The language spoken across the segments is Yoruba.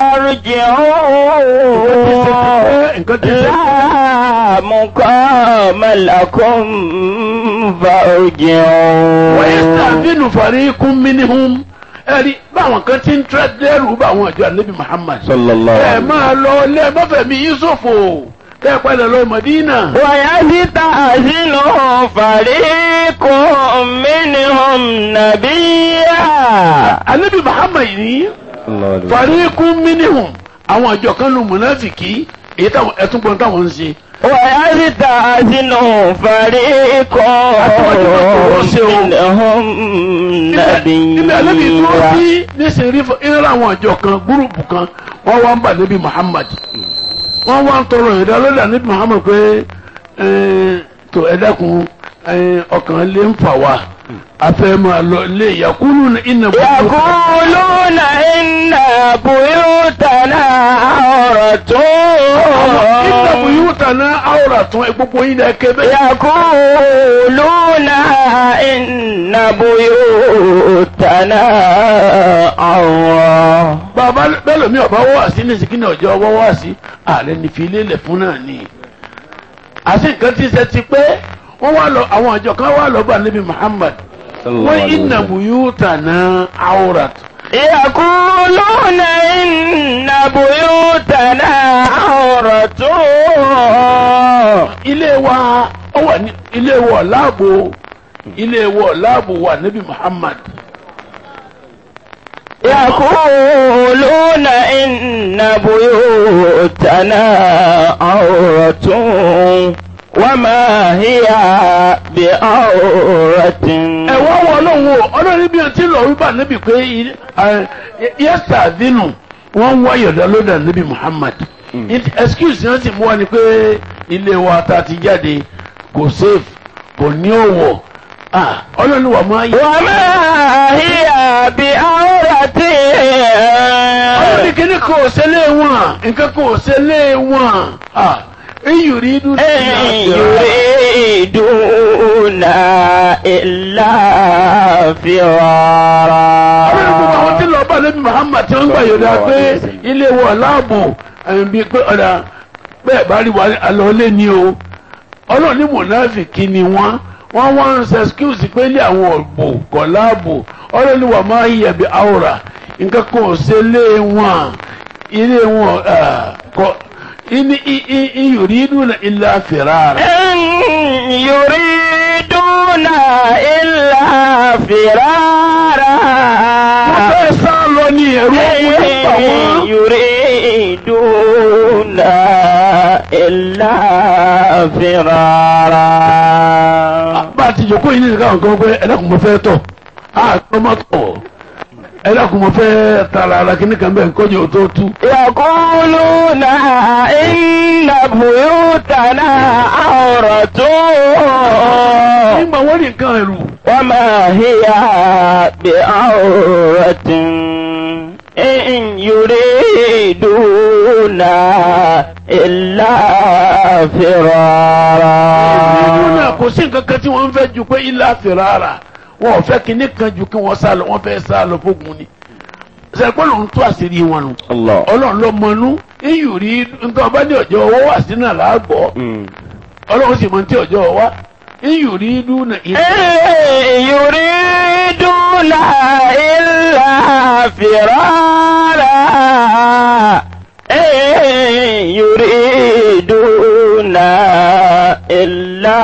فارجعوا nǹkan tí ń ṣe لا مقام لكم فارجعوا wọ́yẹ́sítàfínù fàríkún mínihùn ẹ̀rí báwọn kan ti ń tẹ́ dẹ́rù bá àwọn àjọ ànábì Muhammad. sallallahu ẹ máa lọ ilé mọ́fẹ̀mí Yusufu kẹ́ ẹ padà lọ Mọ̀dínà. ويستأذن فريق منهم نبيا ànábì Muhammad ní fàríkún mínihùn àwọn àjọ kan lu mùnáfìkì èyí táwọn ẹtúnpọ̀ táwọn ń ṣe. ويستأذن فريق منهم níbi ànábì tó نبيا sí níṣẹ́ rí fún ìrẹ́lẹ̀ àwọn àjọ kan gúrùpù kan wọ́n wá ń bà níbi Muhammad wọ́n wá ń tọrọ ìdá lórí ànábì Muhammad pé ẹ, tó ẹ dákun ẹ, ọkàn lè ń fà wá afẹ́ máa lọ ilé yakulu ní iná يقولون إن بيوتنا عورة iná buyúta náà àwòrán tún ẹ gbogbo yín náà kébé. يقولون إن بيوتنا عورة bàbá bẹ́ẹ̀ lómi ọ̀bá wá sí ní sìkínì ọjọ́ ọwọ́ wá sí ààrẹ ní fi lélẹ̀ fún náà ni. àti nǹkan tí ń ṣe ti pé wọ́n wá lọ àwọn àjọ kan wá lọ bá níbi Muhammad wọ́n iná buyúta náà àwòrán tún. يقولون إن بيوتنا عورة ilé wa ó wà ní ilé wa láàbò ilé wa láàbò wà níbi Muhammad. يقولون إن بيوتنا عورة وما هي بعورة ẹ wá wọ ọlọ́run o ọlọ́run bí ọtí lọ wípé níbi pé yẹ́sà dínú wọ́n ń wá yọ̀dá lọ́dà níbi Muhammad excuse yẹn sì mú wa ni pé ilé wa ta ti jáde kò safe kò ní òwò Ah, ọlọ́run wà máa yẹ. وما هي بعورة ọlọ́run kìíní kò ṣẹlẹ̀ wọn nǹkan kò ṣẹlẹ̀ wọn Ah, iyùn rí dúró. إن يريدون إلا فرارا àwọn ìgbìmọ̀ àwọn tí lọ bá lẹ́bi Muhammad tí wọ́n gbà yọ̀dá pé ilé wọ̀ láàbò ẹ̀yìn bíi pé ọ̀dà bẹ́ẹ̀ bá rí wa àlọ́lé ni o ọlọ́run ní mọ̀náfìkì ni wọ́n wọ́n wá ń ṣe excuse pé ilé àwọn ọ̀gbò kọ̀ láàbò ọlọ́run ní wà máa yẹ bí àwòrà nǹkan kan ò ṣe lé wọn ilé wọn kọ ìní ìyòrídùn ilà fìràrà. إن يريدون إلا فرارا wọ́n fẹ́ sá lọ ní ẹ̀rú ọ̀hún nígbà إن wọn. يريدون إلا فرارا bá a ti jòkó yìí nìkan àwọn kan pé ẹlẹ́kùn mo fẹ́ tọ̀ á tọ́ má tọ̀ ẹlẹ́kùn mo fẹ́ tara ara kí nìkan bẹ́ẹ̀ kọ́jú tó tú. يقولون إن بيوتنا عورة nígbà wọ́n ní nǹkan ẹ̀rù وما هي بعورة إن يريدون إلا ìlú náà فرارا kò sí nǹkan kan tí wọ́n ń fẹ́ ju pé ilé àfẹ́ràrà wọn ò fẹ́ kíní kan ju kí wọ́n sá lọ wọ́n fẹ́ sá lọ fógun ni. sẹ́gbọ́n ló ń tó àṣírí wọn nù. الله ọlọ́run ló mọnú iyù rí nǹkan ọba ní ọjọ́ ọwọ́ wà sínú àlágbọ́ ọlọ́run sì mọ ní tí ọjọ́ ọwá iyù rí dúnà إن يريدون إلا فرارا إن يريدون إلا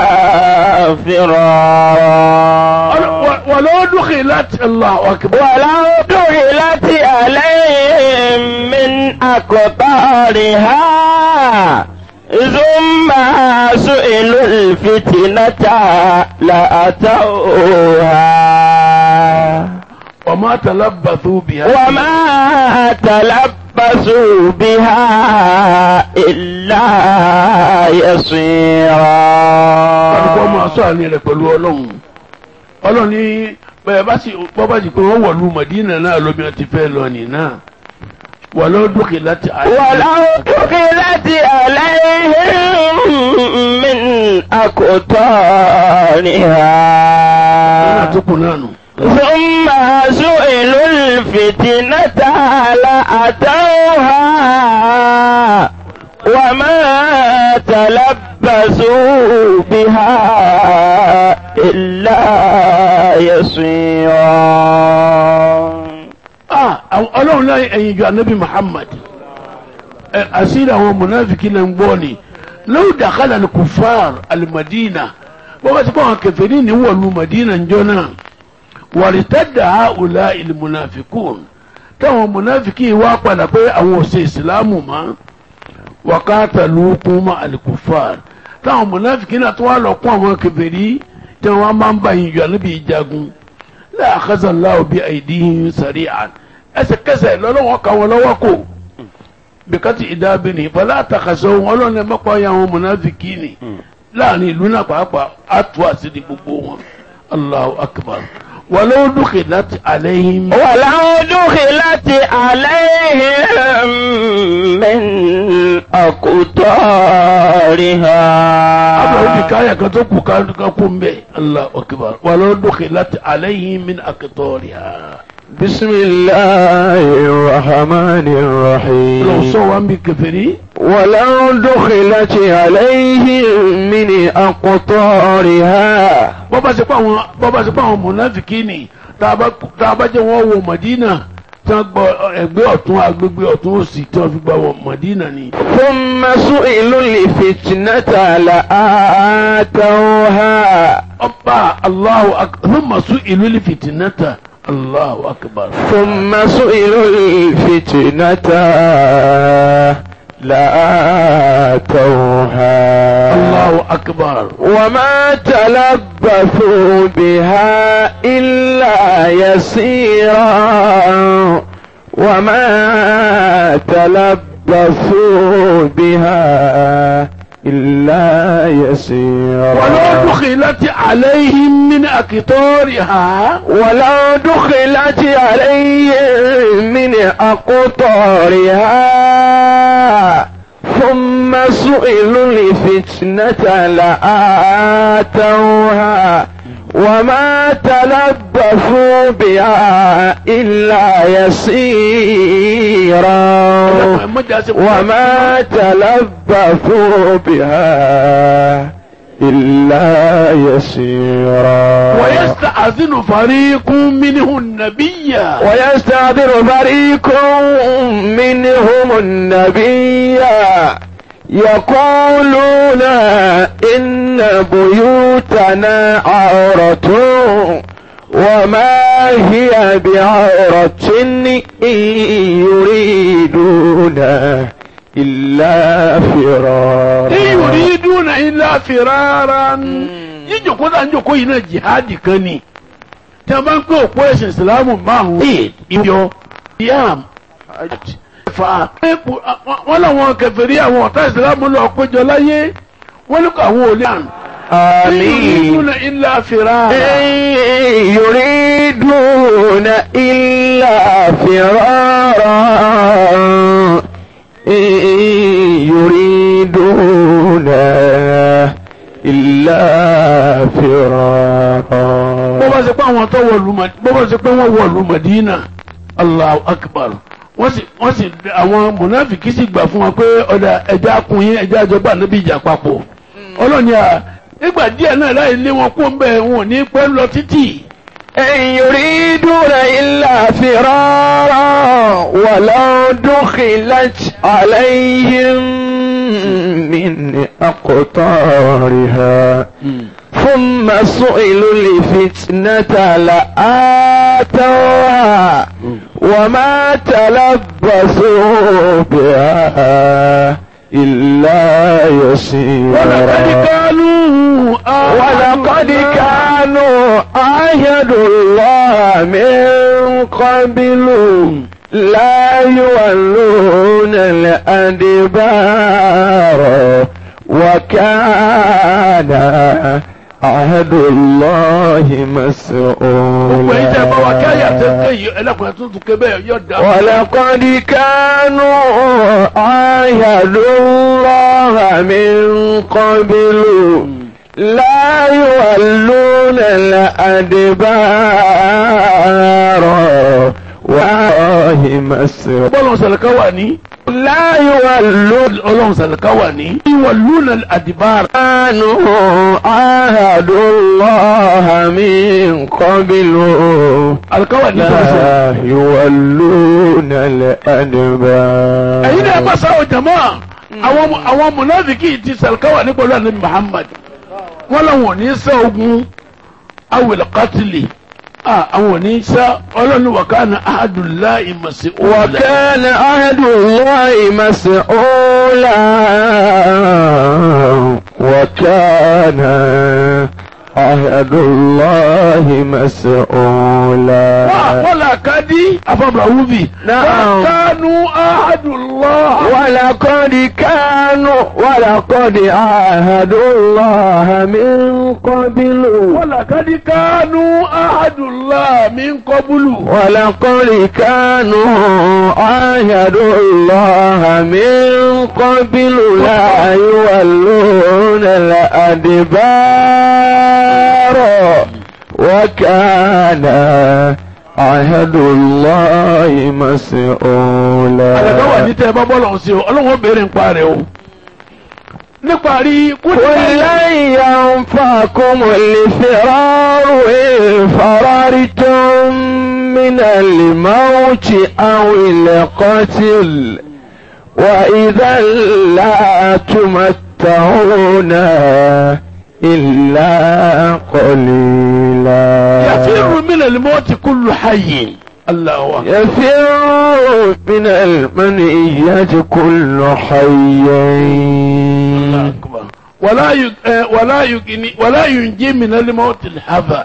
فرارا ولو دخلت الله أكبر ولو دخلت عليهم من أقطارها ثم سئلوا الفتنة لأتوها وما تلبثوا بها وما تلبسوا بها إلا kálukọ́ يصيرا máa sọ àní rẹ̀ pẹ̀lú ọlọ́run ọlọ́run ní bẹ́ẹ̀ bá sì bọ́ bá sì pé wọ́n wọ̀lú Mọ̀dínà náà lómi ọtí fẹ́ lọ nì náà ولو دخلت ولو دخلت عليهم من náà أقطارها tó kù náà nù ثم سئلوا الفتنة لأتوها وما تلبسوا بها إلا يسيرا ah àwọn- ọlọ́run náà ẹ̀yìn ju anabi muhammad ẹ àṣírí àwọn munafiki náà ń gbọ́ ni lóò dàkálà ní kufar alimadina bó bá ti kọ́ àwọn kèfèrí ní wọ̀lú madina ń jọ náà wàrítàdà àwùlá ìlú munafikun táwọn munafiki wá padà pé àwọn ò ṣe ìsìlámù mọ́ wàkàtà lókun mọ́ alikufar táwọn munafiki náà tó wà lọ kún àwọn kèfèrí tí wọ́n máa ń bá yín ju anabi jagun la akhadha Allahu bi aydihim sari'an ẹsẹ̀kẹsẹ̀ lọ́lọ́wọ́ ka wọn lọ́wọ́ kò bìkátì ìdábìnrin fọlá àtàkàṣọ wọn ọlọ́run ẹ mọ́pá ya wọn mọ̀nàfíkì ni láàrin ìlú náà pàápàá àtú àṣírí gbogbo wọn Allahu akbar walau dukhilat alayhim. ولو دخلت عليهم من àbẹ̀wò bí أقطارها káyà kan tó kù ká kú ń bẹ̀ Allahu akbar walau dukhilat alayhim min aqtariha. بسم الله الرحمن lọ الرحيم sọ wa ń bí kèfèrí. ولو دخلت عليهم من أقطارها bọ́bá ṣe pé àwọn bọ́bá ṣe pé àwọn mọ̀nàfíkì ni tá a bá tá a bá jẹ́ wọ́n wọ Mọ̀dínà tí wọ́n gbọ́ ẹgbẹ́ ọ̀tún agbègbè ọ̀tún òsì tí wọ́n fi gba wọ Mọ̀dínà ni. ثم سئلوا الفتنة لآتوها ọba Allahu akbar thumma su'ilu li fitnata Allahu akbar. ثم سئلوا الفتنة لآتوها Allahu akbar. وما تلبثوا بها إلا يسيرا وما تلبثوا بها إلا يسيرا ولو دخلت عليهم من أقطارها ولو دخلت عليهم من أقطارها ثم سئلوا الفتنة لآتوها وما تلبثوا بها إلا يسيرا وما تلبثوا بها إلا يسيرا ويستأذن فريق منه النبي ويستعذر فريق منهم النبي يقولون إن بيوتنا عورة وما هي بعورة إن يريدون إلا فرارا إن يريدون إلا فرارا jíjòkó tá à ń jòkó yìí náà jihadi kan ni tí a bá ń pè òpó ẹ̀sìn ìsìlámù márùn-ún ìyọ yam fa wọn làwọn kèfèrí àwọn ọ̀tá ìsìlámù lọ péjọ láyé wọn ní kó àwọn ò lè hàn. آمين يريدون إلا فرارا إن يريدون إلا فرارا إن يريدون إلا فرارا bó bá ṣe pé àwọn tó wọ̀lú Mad- bó bá ṣe pé wọ́n wọ̀lú Madina Allahu Akbar wọ́n sì wọ́n sì àwọn mùnáfìkì sì gbà fún wọn pé ọ̀dà ẹja kun yín ẹja àjọba níbi ìjà papọ̀ ọlọ́ni à nígbà díẹ̀ náà láì lé wọn kó ń bẹ̀ wọn ò ní pẹ́ lọ títì إن يريدون إلا فرارا ولو دخلت عليهم من أقطارها ثم سئلوا الفتنة لآتوها وما تلبثوا بها إلا ولقد يسيرا كانوا ولقد كانوا عاهدوا الله من قبل لا يولون الأدبار وكان عهد الله gbogbo ẹ̀yin tẹ́ ẹ bá wa kí àyà tẹ́ مسؤولا ké yìí ẹlẹ́kùnrin tó tún ké bẹ́ẹ̀ yọ̀ dá. ولقد كانوا عاهدوا الله من قبل لا يولون الأدبار والله مسر bọ́lọ̀ sàlùkà wà ní. لا يولون ọlọ́run sàlùkà wà ní. ìwọ̀lúnà àdìbára. كانوا عاهدوا الله من قبل àlùkà wà ní sọ̀rọ̀ لا يولون الأدبار ẹ̀yin náà bá sáwọ́ jama àwọn àwọn munafiki ti sàlùkáwà ní pẹ̀lú ànábì muhammad wọn làwọn ò ní sá ogun awìlẹ̀ kátìlì àwọn ò ní sá ọlọ́run wa kana ahadullahi mas'ula. وكان عهد الله مسؤولا وكان عهد الله مسؤولا wọ́n là ká dí afọ́bàwúbì. Na'am. kánú ahadullah. ولقد كانوا ولقد عاهدوا الله من قبل wọ́n là ká dí kánú ahadullah min qablu. ولقد كانوا عاهدوا الله من قبل لا يولون الأدبار وكان عهد الله مسؤولا àlàkà wà ní tẹ́ ẹ bá bọ́ọ̀lù ọ̀hún sí o ọlọ́run ó béèrè nípa rẹ̀ o. níparí قل لن ينفعكم الفرار إن فررتم من الموت أو القتل وإذا لا تمتعون إلا قليلا يفر من الموت كل حي الله أكبر يفر من المنية كل حي الله أكبر ولا يج... آه، ولا يجني ولا ينجي من الموت الحذر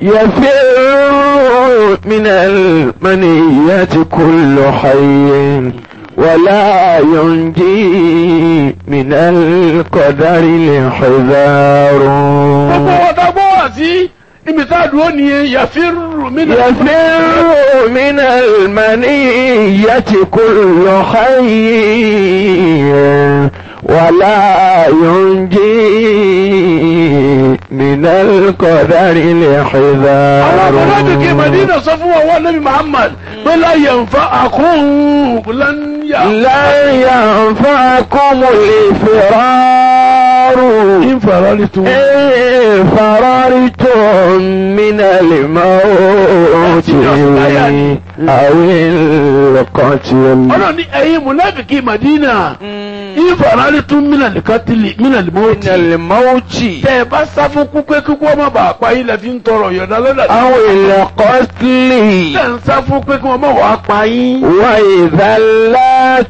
يفر من المنية كل حي ولا ينجي من القدر الحذار gbogbo wọn tá gbọ́ wá sí ibi tá a dúró nìyẹn yàfírù mí nà. يفر من المنية كل حي ولا ينجي من القدر àwọn ọmọdé kí الحذار madina sọ fún wọn wọn nabi muhammad pé láyé nfa àkóhùn lányà. لن ينفعكم الفرار ìfarali tún. إن فررتم من الموت أو القتل ọlọ́run ní ẹ̀yin munafiki madina ìfarali tún mínàlì kátìlì mínàlì من mọ́tì. الموت tẹ ẹ bá sá fún kú pé kíkú ọmọ bàá pa yín lẹ fi ń tọrọ yọ̀dá lọ́dà. أو القتل tẹ ń sá fún pé kí wọ́n mọ̀ wá pa yín. وإذا لا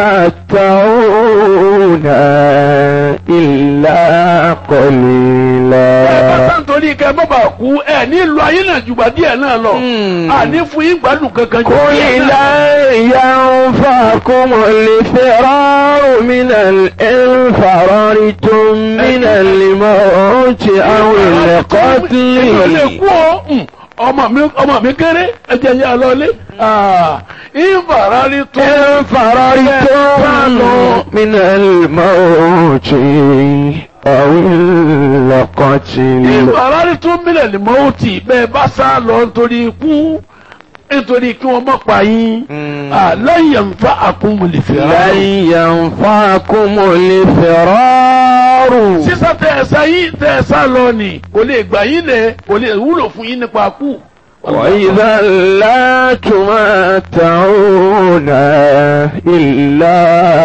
تمتعون إلا ẹ bá قليلا sá nítorí kẹ mọ́ bàá kú ẹ nílùú ayé náà jùgbà díẹ̀ náà lọ. Hmm. àní fún yín gbádùn kankan jù قل díẹ̀ náà. لا ينفعكم الفرار من ال- إن فررتم من الموت أو èmi ò lè القتل kú o Hmm. ọmọ mi ọmọ mi kéré ẹjẹ yẹn lọlé ìfarali tún. إن فررتم من الموت أو القتل ìfarali tún mílẹ̀ ní mọ́ọ̀tì bẹ́ẹ̀ bá sá lọ nítorí ikú nítorí kí wọ́n mọ̀ pa yín. lẹ́yìn nfa àkúnmọ̀lì لن fìlà. ينفعكم الفرار sísá tẹ ẹ sá yín tẹ ẹ sá lọ ni kò lè gbà yín lẹ kò lè wúlò fún yín nípa kú. وإذا لا تمتعون إلا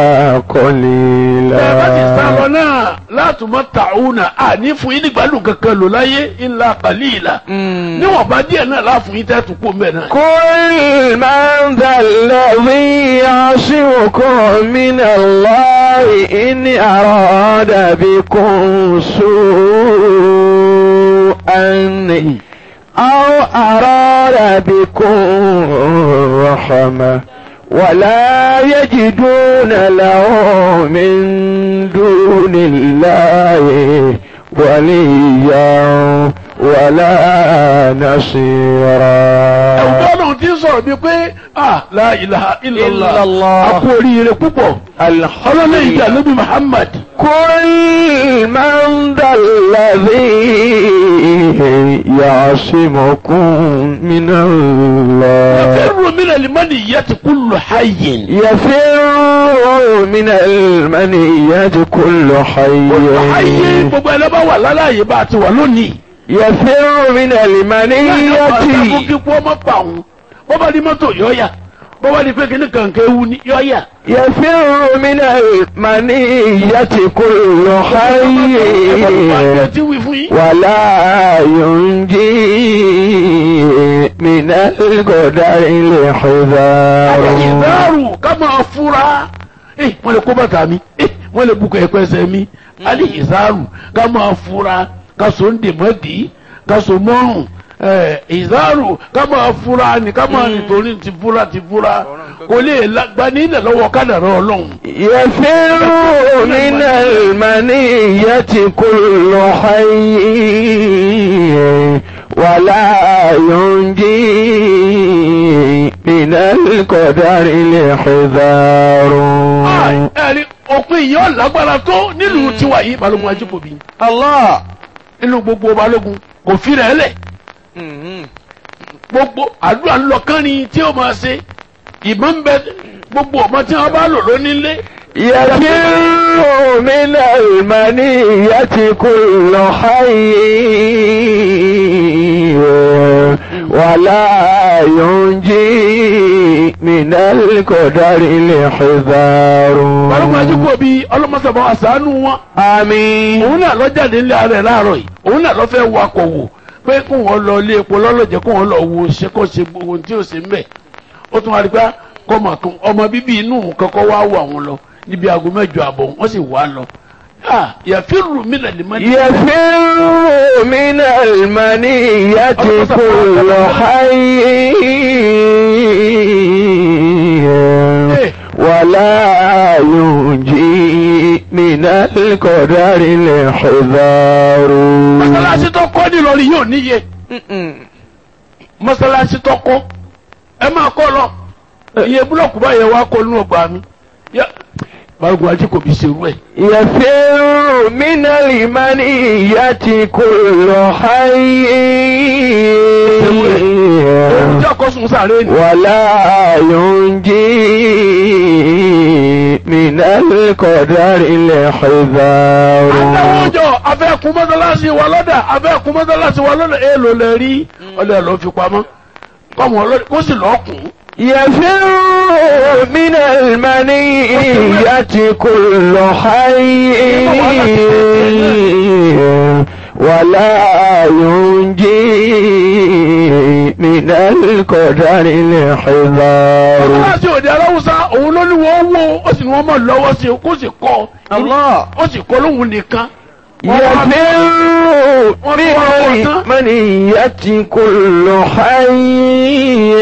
ẹ bá ti sá lọ قليلا náà látùmọ̀ tàùnà àní fún yín nígbàdùn kankan lò láyé ńlá kàlíìlà. níwọ̀n bá díẹ̀ náà láàfún yín tẹ́tù kó mbẹ́ náà. قل من ذا الذي يعصمكم من الله إن أراد بكم سوءا أو أراد بكم رحمة ولا يجدون له من دون الله وليا ولا نصيرا ẹ̀wùjọ́ náà ti ń sọ̀rọ̀ bíi pé ah la ilaha illallah Illallah. a kú oríire púpọ̀ ọlọ́lẹ̀ ìjà níbi muhammad قل من ذا الذي يعصمكم من الله يفر من المنية كل حي يفر من المنية كل حي كل حي gbogbo ẹni bá wà láláyé bá a ti wà lónìí. يفر من المنية fún kíkú ọmọ pa òun bó bá di mọ́tò yọ̀ọ́yà bó bá di pé kíní kànkẹ́ ewu ni yọ̀ọ́yà. يفر من المنية كل حي ti wí fún yín. ولا ينجي من القدر الحذار ìdáàrú ká máa fura eh wọ́n lè kó bàtà mi eh wọ́n lè bukọ̀ ẹ̀kọ́ ẹsẹ̀ mi alẹ́ ìdáàrú ká máa fura ká so ń dèmọ́dì ká so mọ́rùn eh ìdáàrú ká máa fura ni ká máa nítorí ti fura ti fura kò lè gbani ilẹ̀ lọ́wọ́ kádàrá ọlọ́run. يفر من المنية كل حي ولا ينجي من القدر الحذار Ah, ẹ̀rí òpin yìí ọ̀lágbára tó nílùú tiwa yìí balógun ajíkòbí الله nínú gbogbo balógun kò fi rẹ̀ lẹ̀ gbogbo àdúrà ńlọkànrin tí ó máa ṣe ìbọn ń bẹ gbogbo ọmọ tí wọn bá lò lónílé يفر من المنية كل حي ولا ينجي من القدر الحذار balógun ajíkòbí ọlọmọsàbọ àṣàánú wọn آمين òun náà lọ jáde nílé ara ẹ̀ láàárọ̀ yìí òun náà lọ fẹ́ wakọ̀ wò pé kó wọn lọ ilé epo lọ́lọ́jẹ́ kó wọn lọ wo ṣe kó ṣe gbogbo ohun tí ó ṣe ń bẹ̀ ó tún wá rí pé kọ́mọ kan ọmọ bíbí inú òun kọ́kọ́ wá wọ àwọn lọ níbi aago mẹ́jọ àbọ̀ wọ́n sì wá lọ yàfírù mí lẹ́lẹ́ mọ́ يفر من المنية كل حي ولا ينجي من القدر الحذار mọ́sálásí tó kọ́ nílọrin yóò níye mọ́sálásí tó kọ́ ẹ máa kọ́ lọ iye búlọ̀kù báyẹn wá kọ́ nínú ọgbà mi Yá- balùwẹ̀ ajé kò bí serú ẹ̀. يفر من المنية كل حي ohun tí ọkọ̀ sùn sáré ni. ولا ينجي من القدر الحذار àtàwọn ọjọ́ abẹ́ẹ̀kún mọ́sálásí wa lọ́dà abẹ́ẹ̀kún mọ́sálásí wa lọ́dà èèlò lẹ rí ọlẹ́ lọ́ fi pamọ́ kọ́mọ ọlọ́dẹ kó sì lọ́ọ́ kùn. يفر من المنية كل حي ولا ينجي من القدر الحذار mọ́sálásí òde aláwùsá òun ló ní wọ́n wó ó sì ní wọ́n mọ̀ lọ́wọ́ sí i kó sì kọ́ الله ó sì kọ́ lóhun nìkan. يفر من المنية كل حي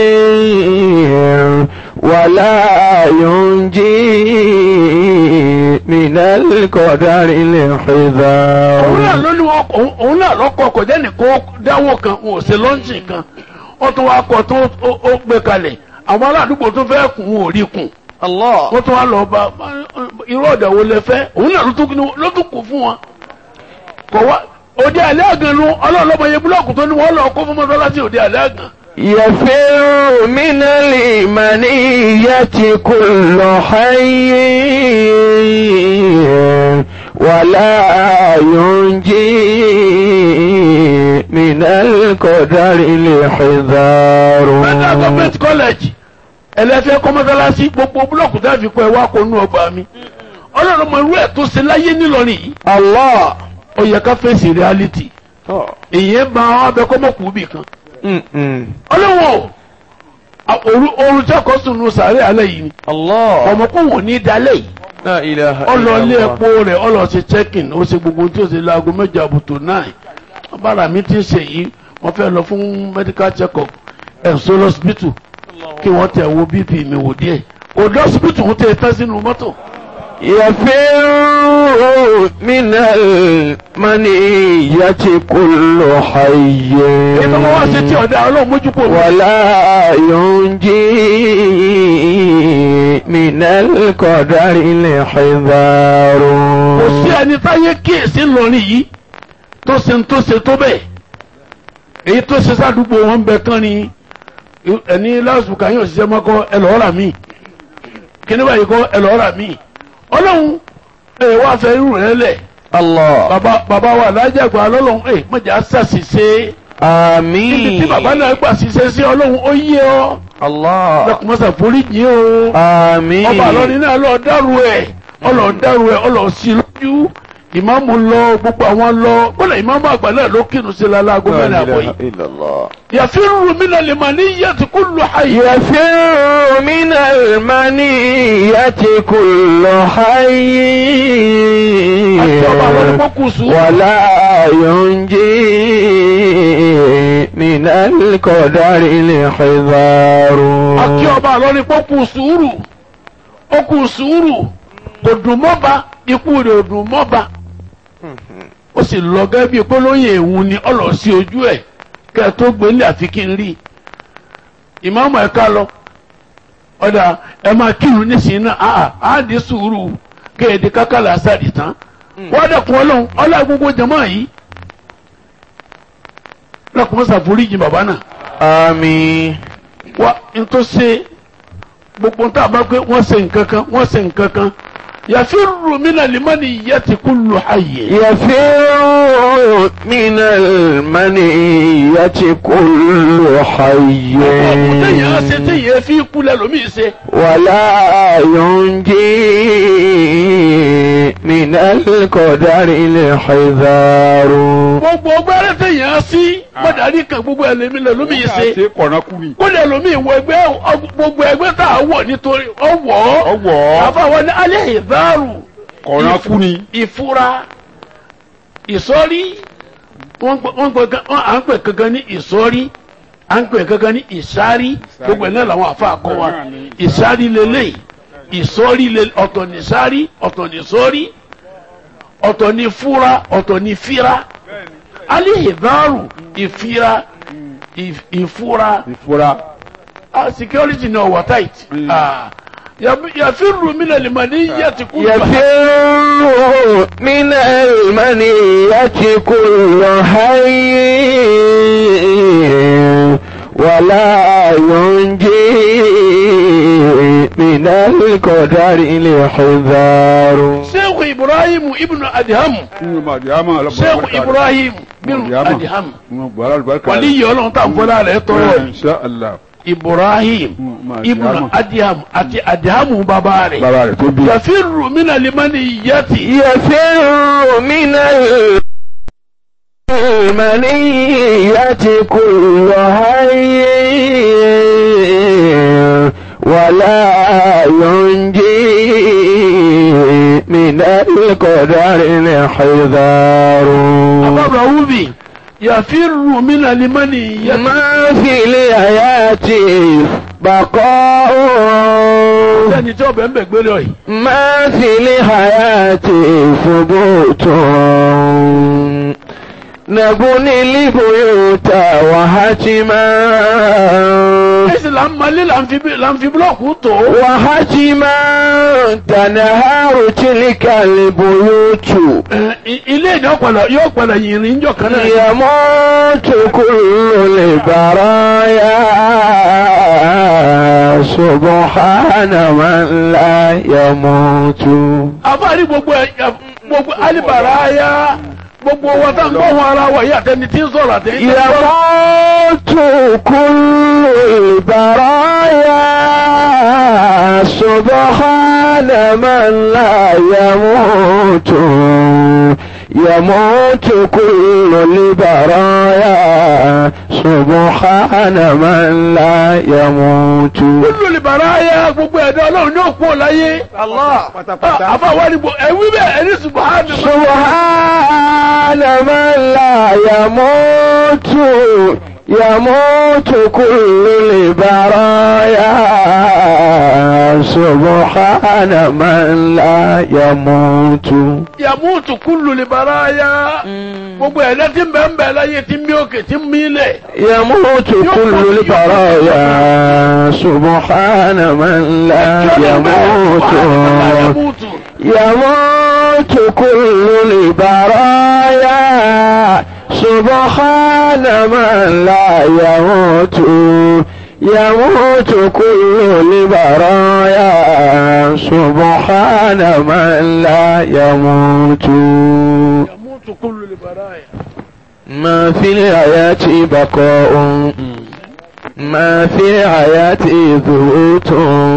ولا ينجي من القدر òun náà الحذار ló ní wọn òun- òun náà lọ́kọ̀ kò jẹ́ nìkan dáwọ́ kan wọn ò ṣe lọ́ńchì kan wọ́n tún wá kọ́ tó ó- ó gbé kalẹ̀ àwọn aládùúgbò tó fẹ́ kùn wọn ò rí kùn الله wọ́n tún wá lọ bá irú ọ̀dà wo lẹ fẹ́ òun náà ló tún kí- ló tún kù fún wọn. kò wá òde àlẹ́ àgàn nu ọlọ́ọ̀lọ́mọ yẹ búlọ́ọ̀kù tó ní wọ́n lọ kó fún mọ́sálásí òde àlẹ́ àgàn. يفر من المنية كل حي ولا ينجي من القدر الحذار federal government college ẹlẹ́fẹ́ kọ́ mọ́sálásí gbogbo búlọ́ọ̀kù tá a fi kọ́ ẹ wá kó nú ọgbà mi. ọlọ́ọ̀lọ́mọ irú ẹ̀ tó ṣe láyé nílọrin yìí الله ó yẹ ká fèsì reality èyí bá wọn abẹ kọ́ mọ̀kù bì kan. م-م. ọlọ́wọ́ oorun tí ọkọ̀ sùn nù sàárẹ̀ alẹ́ yìí ni الله ọmọ kò wọ́n ní dalẹ̀ yìí لا إله ọlọ إلا ilé الله epo rẹ̀ ọlọ ṣe check-in ó ṣe gbogbo tí ó ṣe láago mẹ́jọ àbùtò náà bára mi ti ń ṣe yìí wọ́n fẹ́ lọ fún medical check-up ẹ̀sọ́ lọ́sibítù kí wọ́n tẹ̀ wo bp mi wò díẹ̀ òde hospital ń tẹ̀ tán sínú mọ́tò يفر من المنية كل حي èyí tó wọ́n wá ṣe tí ọ̀dà ọlọ́run mójú kò wọ́n. ولا ينجي من القدر الحذار kò sí ẹni táyé kíyèsí lọrin yìí tó ṣe ń tó ṣe tó bẹ́ẹ̀ èyí tó ṣe sádùúgbò wọn ń bẹ kán ni ẹni lásùkà yóò ṣiṣẹ́ mọ́kọ́ ẹ lọ́ọ́ rà mí kíní báyìí kọ́ ẹ lọ́ọ́ rà mí ọlọ́run ẹ wá fẹ́ irú rẹ lẹ̀ الله bàbá bàbá wa lájàgbá lọ́lọ́run ẹ mọ̀jà ṣàṣìṣe níbi آمين tí bàbá náà gbà ṣiṣẹ́ sí ọlọ́run ó yé ọ الله lọkùnmọ́sà foríjì o آمين ọba àlọ́ni náà lọ dárú ẹ̀ ọlọ́ dárú ẹ̀ ọlọ́ sí lójú ìmáàmù lọ gbogbo àwọn lọ kódà ìmáàmù àgbà náà ló kírun sí lálẹ́ aago mẹ́rin àbọ̀ yìí. إلا الله yàfírù mi náà lè mà ní yàtí kó lù hayè. يفر من المنية كل حي àti ọba àlọ́ni kó kù sùn. ولا ينجي من القدر الحذار àti ọba àlọ́ni kó kù sùúrù ó kù sùúrù kò dùn mọ́ba ikú rẹ̀ ò dùn mọ́ba ó sì lọ gẹ́gẹ́ bíi pé lóye ìhun ni ọlọ́ sí ojú ẹ̀ kẹ́ ẹ tó gbélé àfi kí n rí i ìmáàmù ẹ̀ ká lọ ọ̀dà ẹ máa kírun nísìnyí náà àà á di sùúrù kéèdè kákàlà àṣàdì tán wọ́n dẹ̀kun ọlọ́run ọlọ́run gbogbo jẹ̀mọ́ yìí lọ́kùnrin ṣàforíjì bàbá náà آمين wá n tó ṣe gbogbo tá a bá pé wọ́n ṣe nǹkan kan wọ́n ṣe nǹkan kan yàfírù mina limani yati kullu hayye. يفر من المنية كل حي ọ̀pọ̀ téèyàn á ṣe téèyàn fi kú lẹ́lòmíì ṣe. ولا ينجي من القدر الحذار gbogbo ọgbẹ́rẹ́ téèyàn á sí mọ̀dàrí kan gbogbo ẹlẹ́mí lẹ́lòmíì ṣe. ṣe kọ̀nàkùnrin. kó lẹ́lòmíì wọ ẹgbẹ́ ọ- gbogbo ẹgbẹ́ tá a wọ̀ nítorí ọwọ́ ọwọ́ àfàwọn ní alẹ́ ìdáàrú kọ̀nàkùnrin. ìfura ìsọ́rí wọ́n gbọ́- wọ́n gbọ́ gan- wọ́n à ń pè kankan ní ìsọ́rí à ń pè kankan ní ìsárí gbogbo ẹ̀ náà làwọn àfa kọ́ wa ìsárí lélẹ̀ ìsọ́rí lélẹ̀ ọ̀tọ̀ ní sárí ọ̀tọ̀ ní sọ́rí ọ̀tọ̀ ní fúra ọ̀tọ̀ ní fíra alẹ́ ìdáàrú ìfira ìf- ìfura ìfura. ah security náà wà tight ah yàfírù mí lẹ́lẹ̀ mọ̀ ní yẹ́tì kú يفر من المنية كل حي ولا ينجي من القدر الحذار sheikh ibrahim ibnu adiham nínú màdìyàmà alábọ̀rọ̀ sheikh ibrahim ibnu adiham bọ̀rọ̀ àlùbáríkà. wàlíyé ọlọ́run tá à ń fọlá rẹ̀ tọrọ yìí insha Allah. ibrahim Mm, ibnu Adiham. adiham àti adihamu bàbá rẹ̀ bàbá rẹ̀ tó bí. yàfírù mí lẹ́lẹ̀ mọ̀ ní yẹ́tì يفر من المنية كل حي ولا ينجي من القدر الحذار àbábọ̀ wúbi yàfírù mí lẹ́lẹ̀ mọ̀ ní yẹ́tì ما في الحياة بقاء sẹ́ni tí ọbẹ̀ ń bẹ̀ gbélé ọ̀yìn ما في الحياة ثبوت نبني البيوت وهتما ẹ̀sìn là ń malé là ń fi bí- là ń fi búlọ̀kù tó وهتما تنهار تلك البيوت ẹ̀, i- ilé ìjọ padà yóò padà yìnrìn níjọ kan náà يموت كل البرايا سبحان من لا يموت àfáàrí gbogbo ẹ gbogbo alibara gbogbo wa tá n gbọ́ wọn ara wa yìí àtẹni tí ń sọ̀rọ̀ àtẹni tí ń sọ̀rọ̀. يموت كل البرايا سبحان من لا يموت يموت كل البرايا سبحان من لا يموت kúlù libara ya gbogbo ẹ̀dá ọlọ́run ní òkú ọ̀láyé. pátápátá. àfáàwárí gbogbo ẹ̀wí bẹ́ẹ̀ ẹni subahana. سبحان من لا يموت يموت كل البرايا سبحان من لا يموت yamutu kullu libaraya gbogbo ẹ̀dá tí ń bẹ ń bẹ láyé tí ń mí òkè tí ń mí lẹ̀ يموت كل البرايا سبحان من لا يموت yamutu يموت كل البرايا سبحان من لا يموت يموت كل البرايا سبحان من لا يموت yamutu kullu libaraya. ما في الحياة بقاء ما في الحياة ذهوت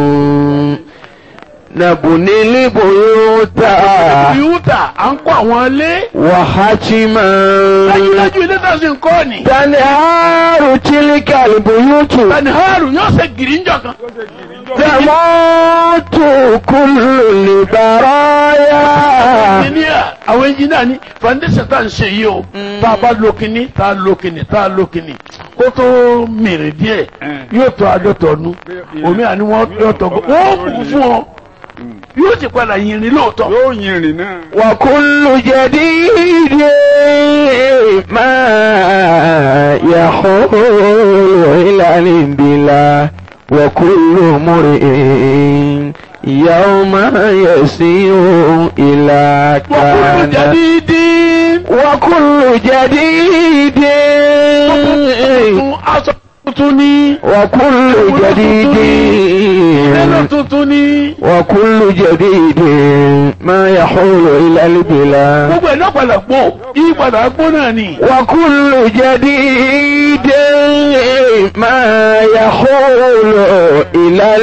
نبني البيوت yúùtà à ń kọ́ àwọn ilé وحتما dájúdájú ilé tá a sì ń kọ́ ni. تنهار تلك البيوت taniharu yóò ṣe gírí ńjọ kan. تموت كل البرايا engineer àwọn engineer ni foundation tá à ń ṣe yìí o tá a bá lo kinní tá a lo kinní tá a lo kinní kó tó mèrè díẹ̀ yóò tó àádọ́ta ọdún omi àni wọ́n yóò tọ́ wọ́n kú fún ọ yóò ti padà yìnrìn lóòótọ́. yóò yin ìrìn náà. وكل جديد ما يحول إلى الانبلاء وكل مرئ يوم يسير إلى وكل كان جديد وكل جديد tuntun aṣọ tuntun ni وكل ẹlọ جديد tuntun ni وكل جديد ما يحول إلى البلاد gbogbo ẹ̀ náà padà gbó yí padà gbó náà ni. وكل جديد ما يحول إلى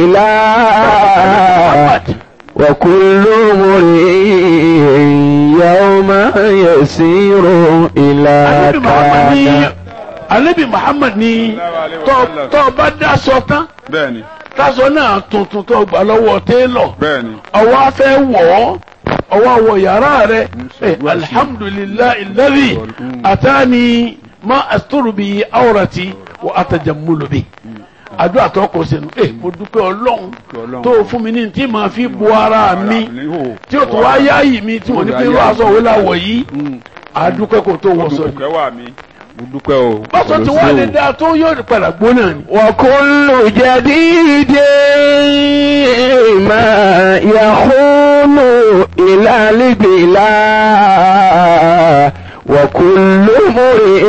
البلاد وكل مرئ يوم يسير إلى alebi muhammad ni كان alebi muhammad ni tọ́ tọ́ bá daṣọ tán bẹ́ẹ̀ni taṣọ náà tuntun tó gbà lọ́wọ́ télọ̀ bẹ́ẹ̀ni. ọwọ́ afẹ́ wọ̀ ọ́ ọwọ́ wọ yàrá rẹ̀ ẹ alhamdulilayi alladhi atani ma asturu bi awrati wa atajammulu bi àdúrà tó kọ sínú ẹ mo dúpẹ́ ọlọ́run tó fún mi ní tí màá fi bu ara mi tí o tún wá yáàyè mi tí mo ní pé irú aṣọ wo la wọ̀ yìí àdúpẹ́ kò tó wọ̀ sọ ni dúpẹ́ wà mí. mo dúpẹ́ o. bọ́sọ̀ tí wọ́n lè dá tó yóò padà gbóná ni. وكل جديد ما يحول إلى البلاد وكل مرئ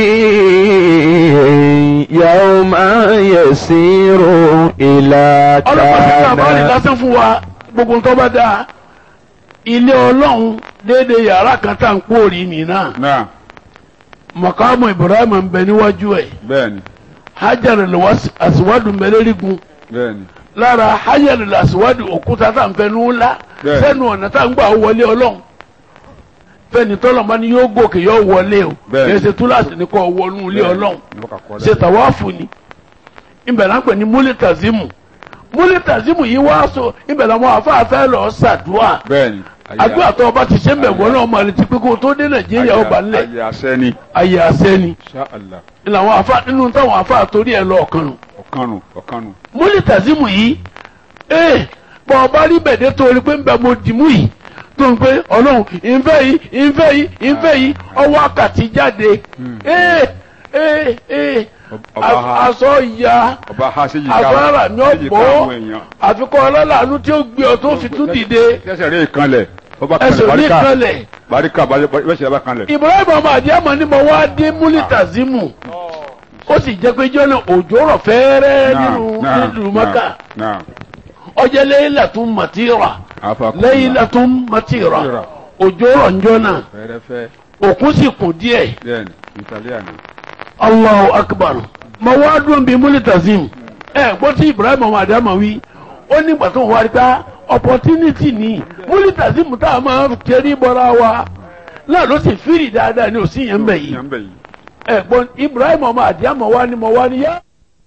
يوم يسير إلى ọlọ́pàá ti ká báyìí كان lásán fún wa gbogbo nǹkan bá dáa ilé ọlọ́run déédéé yàrá kan tá à ń pòórì nì náà náà mọ̀kámù ibrahim ń bẹ níwájú ẹ̀ bẹ́ẹ̀ni hajar asiwadu mẹlẹ́rìgún bẹ́ẹ̀ni lára hajar asiwadu òkúta tá à ń fẹnu ńlá Bẹ́ẹ̀. sẹ́nu ọ̀nà tá à ń gbà wọlé ọlọ́run fẹ́ni tọ́lọ̀ máa ní yóò gòkè yóò wọlé o Bẹ́ẹ̀. kì í ṣe túláàsì ní kò wọnú ilé ọlọ́run Ní wọ́n kà kọ́ ṣe tàwáàfù ni ibẹ̀ là ń pè ní múlítàzímù múlítàzímù yìí wá so ibẹ̀ làwọn afáfẹ́ lọ ṣàdúà bẹ́ẹ̀ni. àdúrà tó o bá ti ṣe ń bẹ̀ wọ́n náà máa retí pé kó o tó dé nàìjíríà ọba ńlẹ̀ ayé asẹ́ ni. ayé àṣẹ ni Insha Allah. ni làwọn afá nínú táwọn afá torí ẹ̀ lọ ọ̀kan nù ọ̀kanu ọ̀kanu. múlítàzímù yìí ee bọ̀ ọba rí bẹ̀dẹ̀ tó o rí pé ń bẹ mo dìmú yìí tó ń pé ọlọ́run ìfẹ́ yìí ìfẹ́ yìí ìfẹ́ yìí ọwọ́ àkàtì jáde ee ee ee Ọba ha. aṣọ ìyá ọba ha ṣe yìí agbára ní ṣe yìí ká ọ̀pọ̀ àwọn èèyàn. àfikún ọlọ́làánú tí ó gbé ọ tó fi tún dìde ẹsẹ̀ rẹ̀ kanlẹ̀. ọba ẹsẹ̀ kanlẹ̀ ní barika kanlẹ̀ barika bẹ́sẹ̀ bá kanlẹ̀. Ibrahim ọmọ àdìyàmọ ni mo wá dé múlítàzímù ó sì jẹ́ pé jọ́nà òjò rọ̀ fẹ́ẹ́rẹ́ nínú nílùú Mẹ́kà náà ọjọ́ laylatun matira afa laylatun matira òjò rọ̀ njọ́nà fẹ́rẹ́fẹ́ òkun sì kùn díẹ̀ bẹ́ẹ̀ni italiana. Allahu akbar mo wá dùn bí múlítàzímù ẹ gbọ́ tí Ibrahim ọmọ àdìyàmọ wí ó ní ìgbà tó ń wá rí ká opportunity ni múlítàzímù tá a máa kẹrí bọ́ra wa náà ló sì fírì dáadáa ní òsì yẹn ń bẹ̀ yìí Yàn bẹ̀ yìí. ẹ̀gbọ́n Ibrahim ọmọ àdìyàmọ wa ni mo wá ní yá.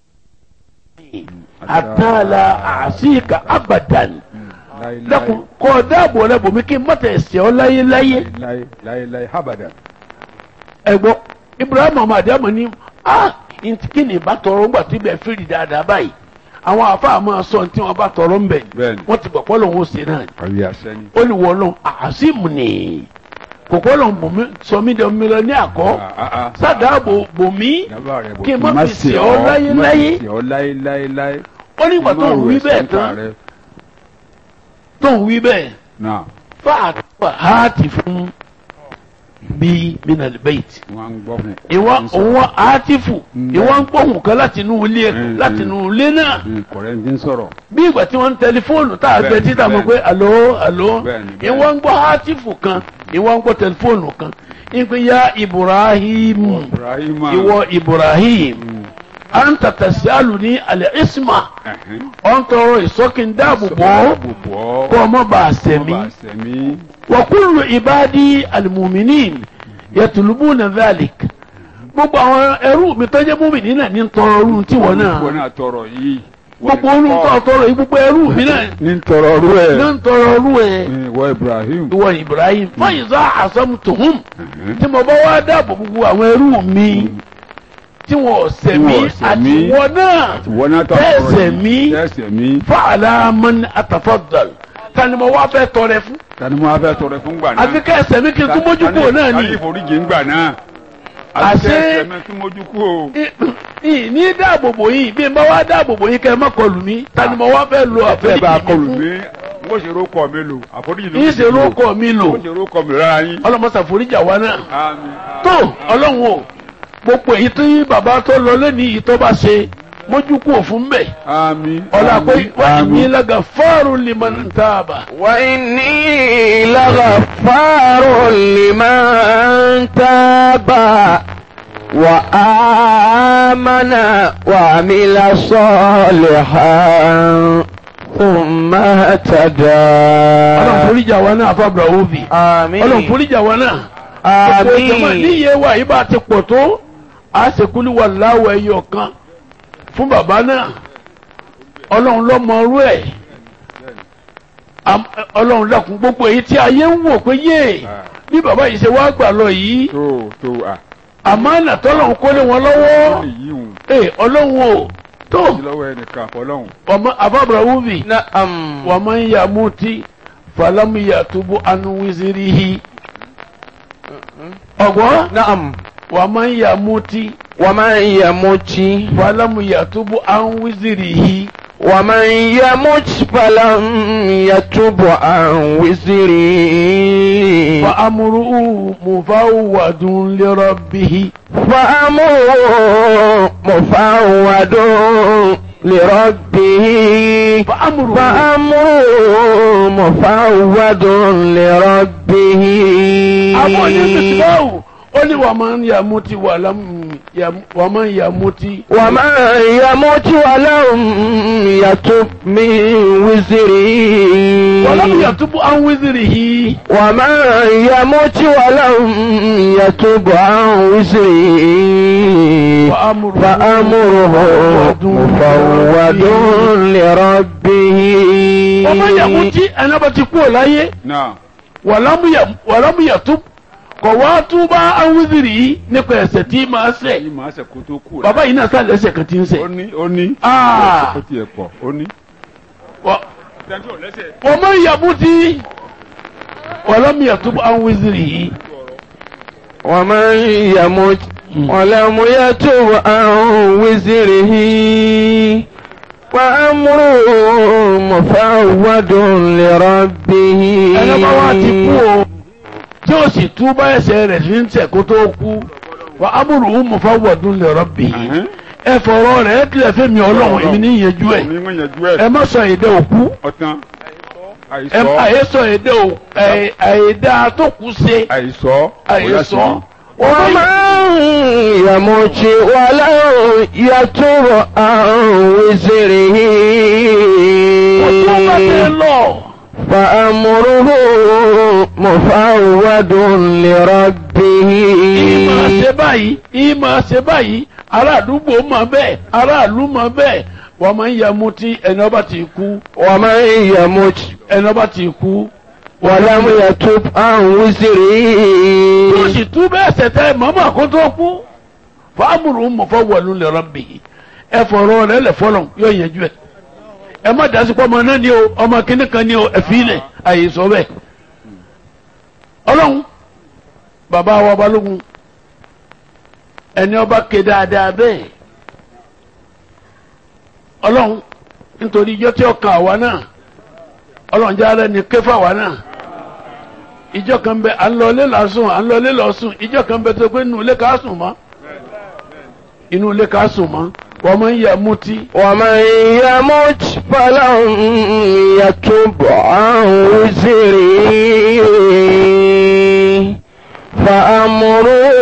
àtàlà àṣìkà abadan lẹkùn kọ dáàbò rẹ bòmí kí n mọtẹ ẹsẹ ọ láyé láyé láyé láyé láyé habada. ẹ̀gbọ́n Ibrahim ọmọ àdìyàmọ ni ah ntí kí ni ìbá tọrọ ńgbà tí bẹ́ẹ̀ fìrì dáadáa báyìí àwọn àfáà máa sọ tí wọ́n bá tọrọ ń bẹ̀ Bẹ́ẹ̀ni. wọ́n ti gbọ̀ pọ́lọ́ wọn ó ṣe náà ni àwí àṣẹni. ó ní wọ́n lọ àásìmù ni kòkó lọ bùnmi sọmi dẹ mílíọ̀ ní àkọ́ sádàbò bòmí kí n má fi sè ọ́ láyéláyé. má fi sè ọ́ láyéláyé. ó ní ìgbà tó ń wí bẹ́ẹ̀ tán tó ń wí bẹ́ẹ̀ náà fáàtúwà háàtì fún bí minal bait wọ́n ń gbọ́ fún. ìwọ òun háàtìfù Mm. ìwọ ń gbóhùn kan láti inú ilé Mm, láti mm. inú ilé náà kọ̀rẹ́ ń dín sọ̀rọ̀. bí ìgbà tí wọ́n ń tẹlifóònù tá a gbé Bẹ́ẹ̀ni, títà mọ̀ pé bẹ́ẹ̀ni. àló àló Bẹ́ẹ̀ni, bẹ́ẹ̀ni. ìwọ ń gbọ́ háàtìfù kan ìwọ ń gbọ́ tẹlifóònù kan ìpín ya Ibrahim Ibrahima. ìwọ Ibrahim Mm. anta tasaluni al-isma Ẹ̀hẹ́n. ọ̀ ń tọrọ ìsọ́kìndáàbòbò Dáàbòbò. kọ́ ọmọ bá a Kọ́ sẹ̀mí. bá sẹ̀mí. وكل عبادي المؤمنين يطلبون ذلك gbogbo àwọn ẹrú mi tó jẹ́ mùmínì náà ní tọrọ ọrùn tí wọ́n náà Wọ́n náà tọrọ yìí. gbogbo ọrùn tó tọrọ yìí gbogbo ẹrú mi náà ní tọrọ ọrú ẹ̀. ní tọrọ ọrùn ẹ̀ ìwọ Ibrahim. ìwọ Ibrahim fọyìnzá àsọmùtòhùn Ẹ̀hẹ́n. tí mo bá wá dáàbò gbogbo àwọn ẹrú mi tí wọ́n sẹ̀mí Tí wọ́n sẹ̀mí. àti wọ́n náà Ìwọ náà tọrọ Bẹ́ẹ̀ yìí. sẹ̀mí. Bẹ́ẹ̀ sẹ̀mí. fàlà man atafaddal tani mo wá fẹ́ tọrẹ fún Tani mo wá fẹ́ tọrẹ fún gbà náà. àfi ká ẹsẹ̀ mi kí n tún mójú kúrò náà ni. Tani ìforíjì ń gbà náà. Àṣé- Àṣẹ ẹsẹ̀ mi tún mójú kú o. ì ní dáàbòbò yìí bí n bá wá dáàbòbò yìí kẹ́ ẹ má kọlù mí tani mo wá fẹ́ lo Bẹ́ẹ̀ bá àforíjì kọlù mi mí. Mo ṣe rókọ mi lò. Àforíjì ló fún yìí ṣe lóko mi lò Mo ṣe rókọ mi rárá yín. ọlọmọsà foríjà wa náà Àmín. tó ọlọ́run o gbogbo èyí tí bàbá tó lọ lẹ́ni yìí tó bá ṣe mójú kú òfin bẹ̀ Àmín. ọ̀là pé Àmín. wọ́n ti ní Àmín. lága fáàrù liman taba. وإني لغفار لمن تاب وآمن وعمل صالحا ثم اهتدى ọlọ́run foríjà wa náà fábùrà òbí ọlọ́run آمين foríjà wa náà. gbogbo ìjọba آمين níye wa yìí bá ti pọ̀ tó a ṣe kúlú wà láwọ̀ ẹyọ kan fún bàbá náà ọlọ́run ló mọ orú ẹ̀ Am- ọlọ́run dákun gbogbo èyí tí ayé ń wò pé yé bí bàbá yìí ṣe wá gbà lọ yìí Tó tó à. àmọ́ àná tọ́lọ́run kó lé wọn lọ́wọ́ Èyí hùn. ee ọlọ́run o tó Ti lọ́wọ́ ẹnìkan àfọlọ́hùn. ọmọ àbábọ̀rọ̀ wúbi نعم wà máa ń yà múti fàlámù yàtúbù anuwizirihi ọ̀gbọ́n نعم wà máa ń yà múti. ومن يمت falamu yatubu an wizirihi ومن يمت فلم يتب عن وزره fa amruhu mufawwadun li rabbihi فأمره مفوض لربه fa amruhu فأمره مفوض لربه àwọn ní misibawu ó ní wà máa ń yamuti wà lámù wà máa ń yamuti ومن يمت ولم يتب من falamu وزره yatubu an wizirihi ومن يمت ولم يتب عن وزره فأمره فأمره مفوض لربه ọmọ yamuti ẹni bá ti kú ọ̀ láyé Náà. wàlámù yatubu kọ̀ wá túbá an wizirihi nípa ẹ̀ṣẹ̀ tí máa ṣẹ̀ Yìí máa ṣe kó tó kú. bàbá yìí náà sálẹ̀ ẹ̀ṣẹ̀ kan ti ń ṣẹ̀. Ó ní ó ní. Ah. Ó tiẹ̀ pọ̀ ó ní. Wa- Tẹ́ńtì ò lẹ́sẹ̀. ومن يمت ولم يتب عن وزره ومن يمت ولم يتب عن وزره وأمره مفوض لربه ẹni bá wá ti kú o tí ó sì tú bá ẹ̀ṣẹ̀ rẹ̀ sí ń tẹ̀ kó tó kú wa amruhu mufawwadun li rabbih Ẹ̀hẹ́n. ẹ fọ̀rọ̀ rẹ̀ ẹ tilẹ̀ fẹ́mi ọlọ́run èmi ní ìyẹjú ẹ̀ Ní wọ́n yanjú ẹ ẹ̀. má sọ èdè òkú Ọ̀tán. ẹ Àìsọ́. àyè sọ èdè òkú àyèdá tó kú ṣe Àìsọ́. àyè sọ ومن يمت ولو يتب عن وزره kò tó bá tẹ lọ فأمره مفوض لربه ìmọ̀ ṣe báyìí ìmọ̀ ṣe báyìí ará àdúgbò mọ̀ bẹ́ẹ̀ aráàlú mọ̀ bẹ́ẹ̀ wọ́n máa ń yamú tí ẹni ọba ti kú ومن يمت ẹni ọba ti kú ولم يتب عن tó وزره sì tú bẹ́ẹ̀ ṣẹ̀tẹ̀ mọ́mọ́ kó tó kú fàámùrù mufawwalun li rabbih ẹ fọ̀rọ̀ rẹ̀ lẹ̀ fọlọ̀ yóò yẹjú ẹ̀ ẹ má dasi pọ́ ọmọ náà ni o ọmọ kínní kan ni o ẹ fi ilẹ̀ àyè sọ bẹ́ẹ̀ ọlọ́run bàbá wa balógun ẹni ọba ké dáadáa bẹ́ẹ̀ ọlọ́run nítorí ijọ́ tí ó kan àwa náà ọlọ́run jáde ní ké fáwa náà ìjọ kan bẹ à ń lọ ilé lásùn à ń lọ ilé lọ́sùn ìjọ kan bẹ tó pé inú ilé ká sùn mọ́ inú ilé ká sùn mọ́ wọ́n máa ń yẹ mutí ومن يمت فلن يتب عن وزره فأمره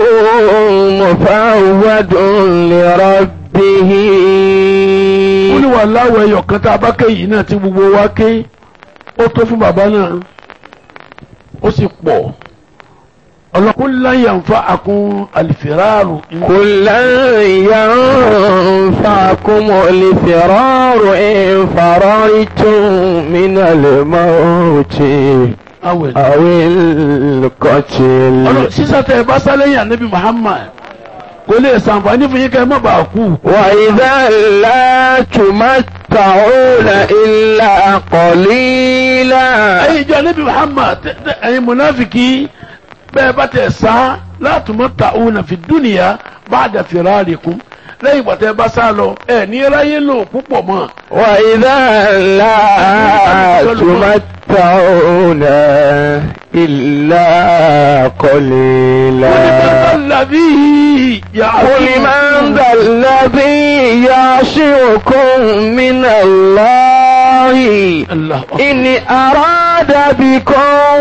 مفوض لربه ó ní wà láwọ̀ ẹyọ kan tá a bá ké yìí náà tí gbogbo wa ké ó tó fún bàbá náà ó sì pọ̀ ọlọ́kùn láyà ń fa àkún àlìfẹ́ráàrù قل لن ينفعكم الفرار إن فررتم من الموت awẹ̀ أو القتل ọlọ́ sísá tẹ ẹ bá sálẹ̀ yàn níbi Muhammad kò lè sàǹfààní fún yín kẹ́ ẹ má bàa kú وإذا لا تمتعون إلا قليلا ẹ̀yin ìjọ níbi Muhammad tẹ- tẹ- ẹ̀yin munafiki bẹ́ẹ̀ bá tẹ̀ sá látùmọ̀ ta òun náà fi dúnìyà bá dà firarikum lẹ́yìn ìgbà tẹ́ ẹ bá sá lọ ẹ̀ ní ráyé lò púpọ̀ mọ́ وإذا لا تمتعون إلا قليلا الذي قل من ذا الذي يعصمكم من الله الله إن أراد بكم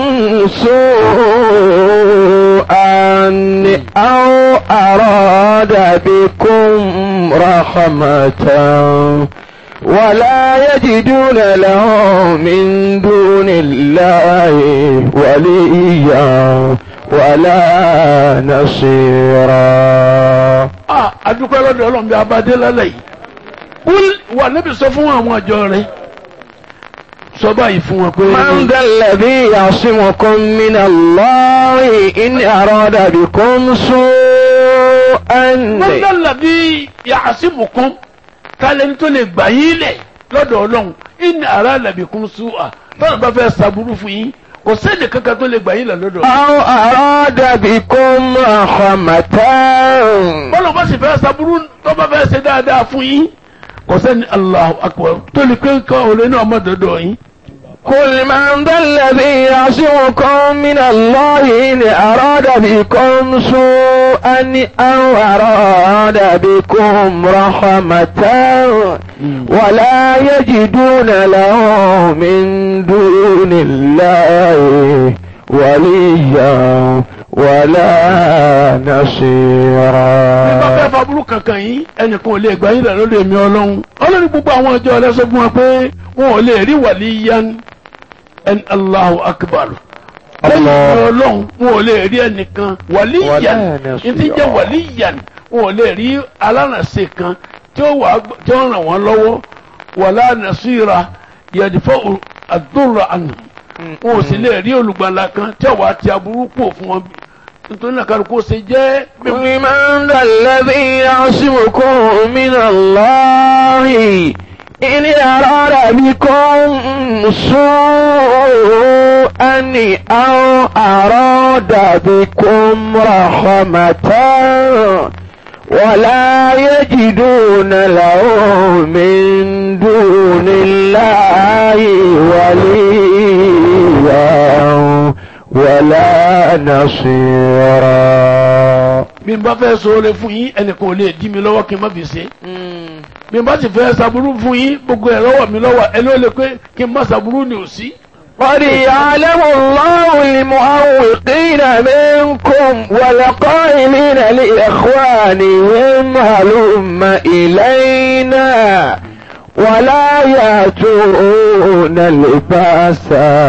سوءا أو أراد بكم رحمة ولا يجدون له من دون الله وليا ولا نصيرا ah adúpẹ́ lọ́dọ̀ ọlọ́run bí abadé lálẹ́ yìí kúl wà níbi sọ fún àwọn àjọ rẹ̀ sọ báyìí fún wọn pé من ذا الذي يعصمكم من الله إن أراد بكم سوءا mọ́tàlá bí yàásìmùkún tálẹ́ni tó lè gbà yín lẹ̀ lọ́dọ̀ ọlọ́run ìní ara làbí kún súà tọ́lá bá fẹ́ sàbúrú fún yín kò sẹ́ni kankan tó lè gbà yín lẹ̀ lọ́dọ̀ ọlọ́run. أو أراد بكم رحمة bọ́lá bá sì fẹ́ sàbúrú tó bá fẹ́ ṣe dáadáa fún yín kò sẹ́ni Allahu akbar tó lè pé nǹkan òun ní ọmọ dọ̀dọ̀ yín. قل من ذا الذي يعصمكم من الله إن أراد بكم سوءا أو أراد بكم رحمة ولا يجدون له من دون الله وليا ولا bí bá fẹ́ نصيرا faburú kankan yín ẹnìkan ò lè gbà yín lẹ̀ lórí èmi ọlọ́run ọlọ́run gbogbo àwọn ọjọ́ rẹ sọ fún wa pé wọn ò lè rí wàlíyán ẹn Allahu akbar lẹ́yìn ọlọ́run wọn ò lè rí ẹnìkan wàlíyàn Wala ní ti jẹ́ wàlíyàn wọn ò lè rí alárànṣe kan tí ó wà tí ó ràn wọ́n lọ́wọ́ wàlá nàṣírà yẹ̀dìfọ́ àdúrà àná wọn ò sì lè rí olùgbàlà kan tí ó wà ti aburú pò fún wọn nítorí náà kálukú ó ṣe jẹ́ bí قل من ذا الذي يعصمكم من الله إن أراد بكم سوءا أو أراد بكم رحمة ولا يجدون له من دون الله وليا ولا نصيرا bí n bá fẹ́ sọ̀rọ̀ fún yín ẹnìkan ò lè dí mi lọ́wọ́ kí n má fi ṣe bí n bá sì fẹ́ ṣàbúrú fún yín gbogbo ẹ̀ lọ́wọ́ mi lọ́wọ́ ẹni ó lè pé kí n má ṣàbúrú ni ò sí. قد يعلم الله المعوقين منكم والقائلين لإخوانهم هلم إلينا ولا يأتون الباس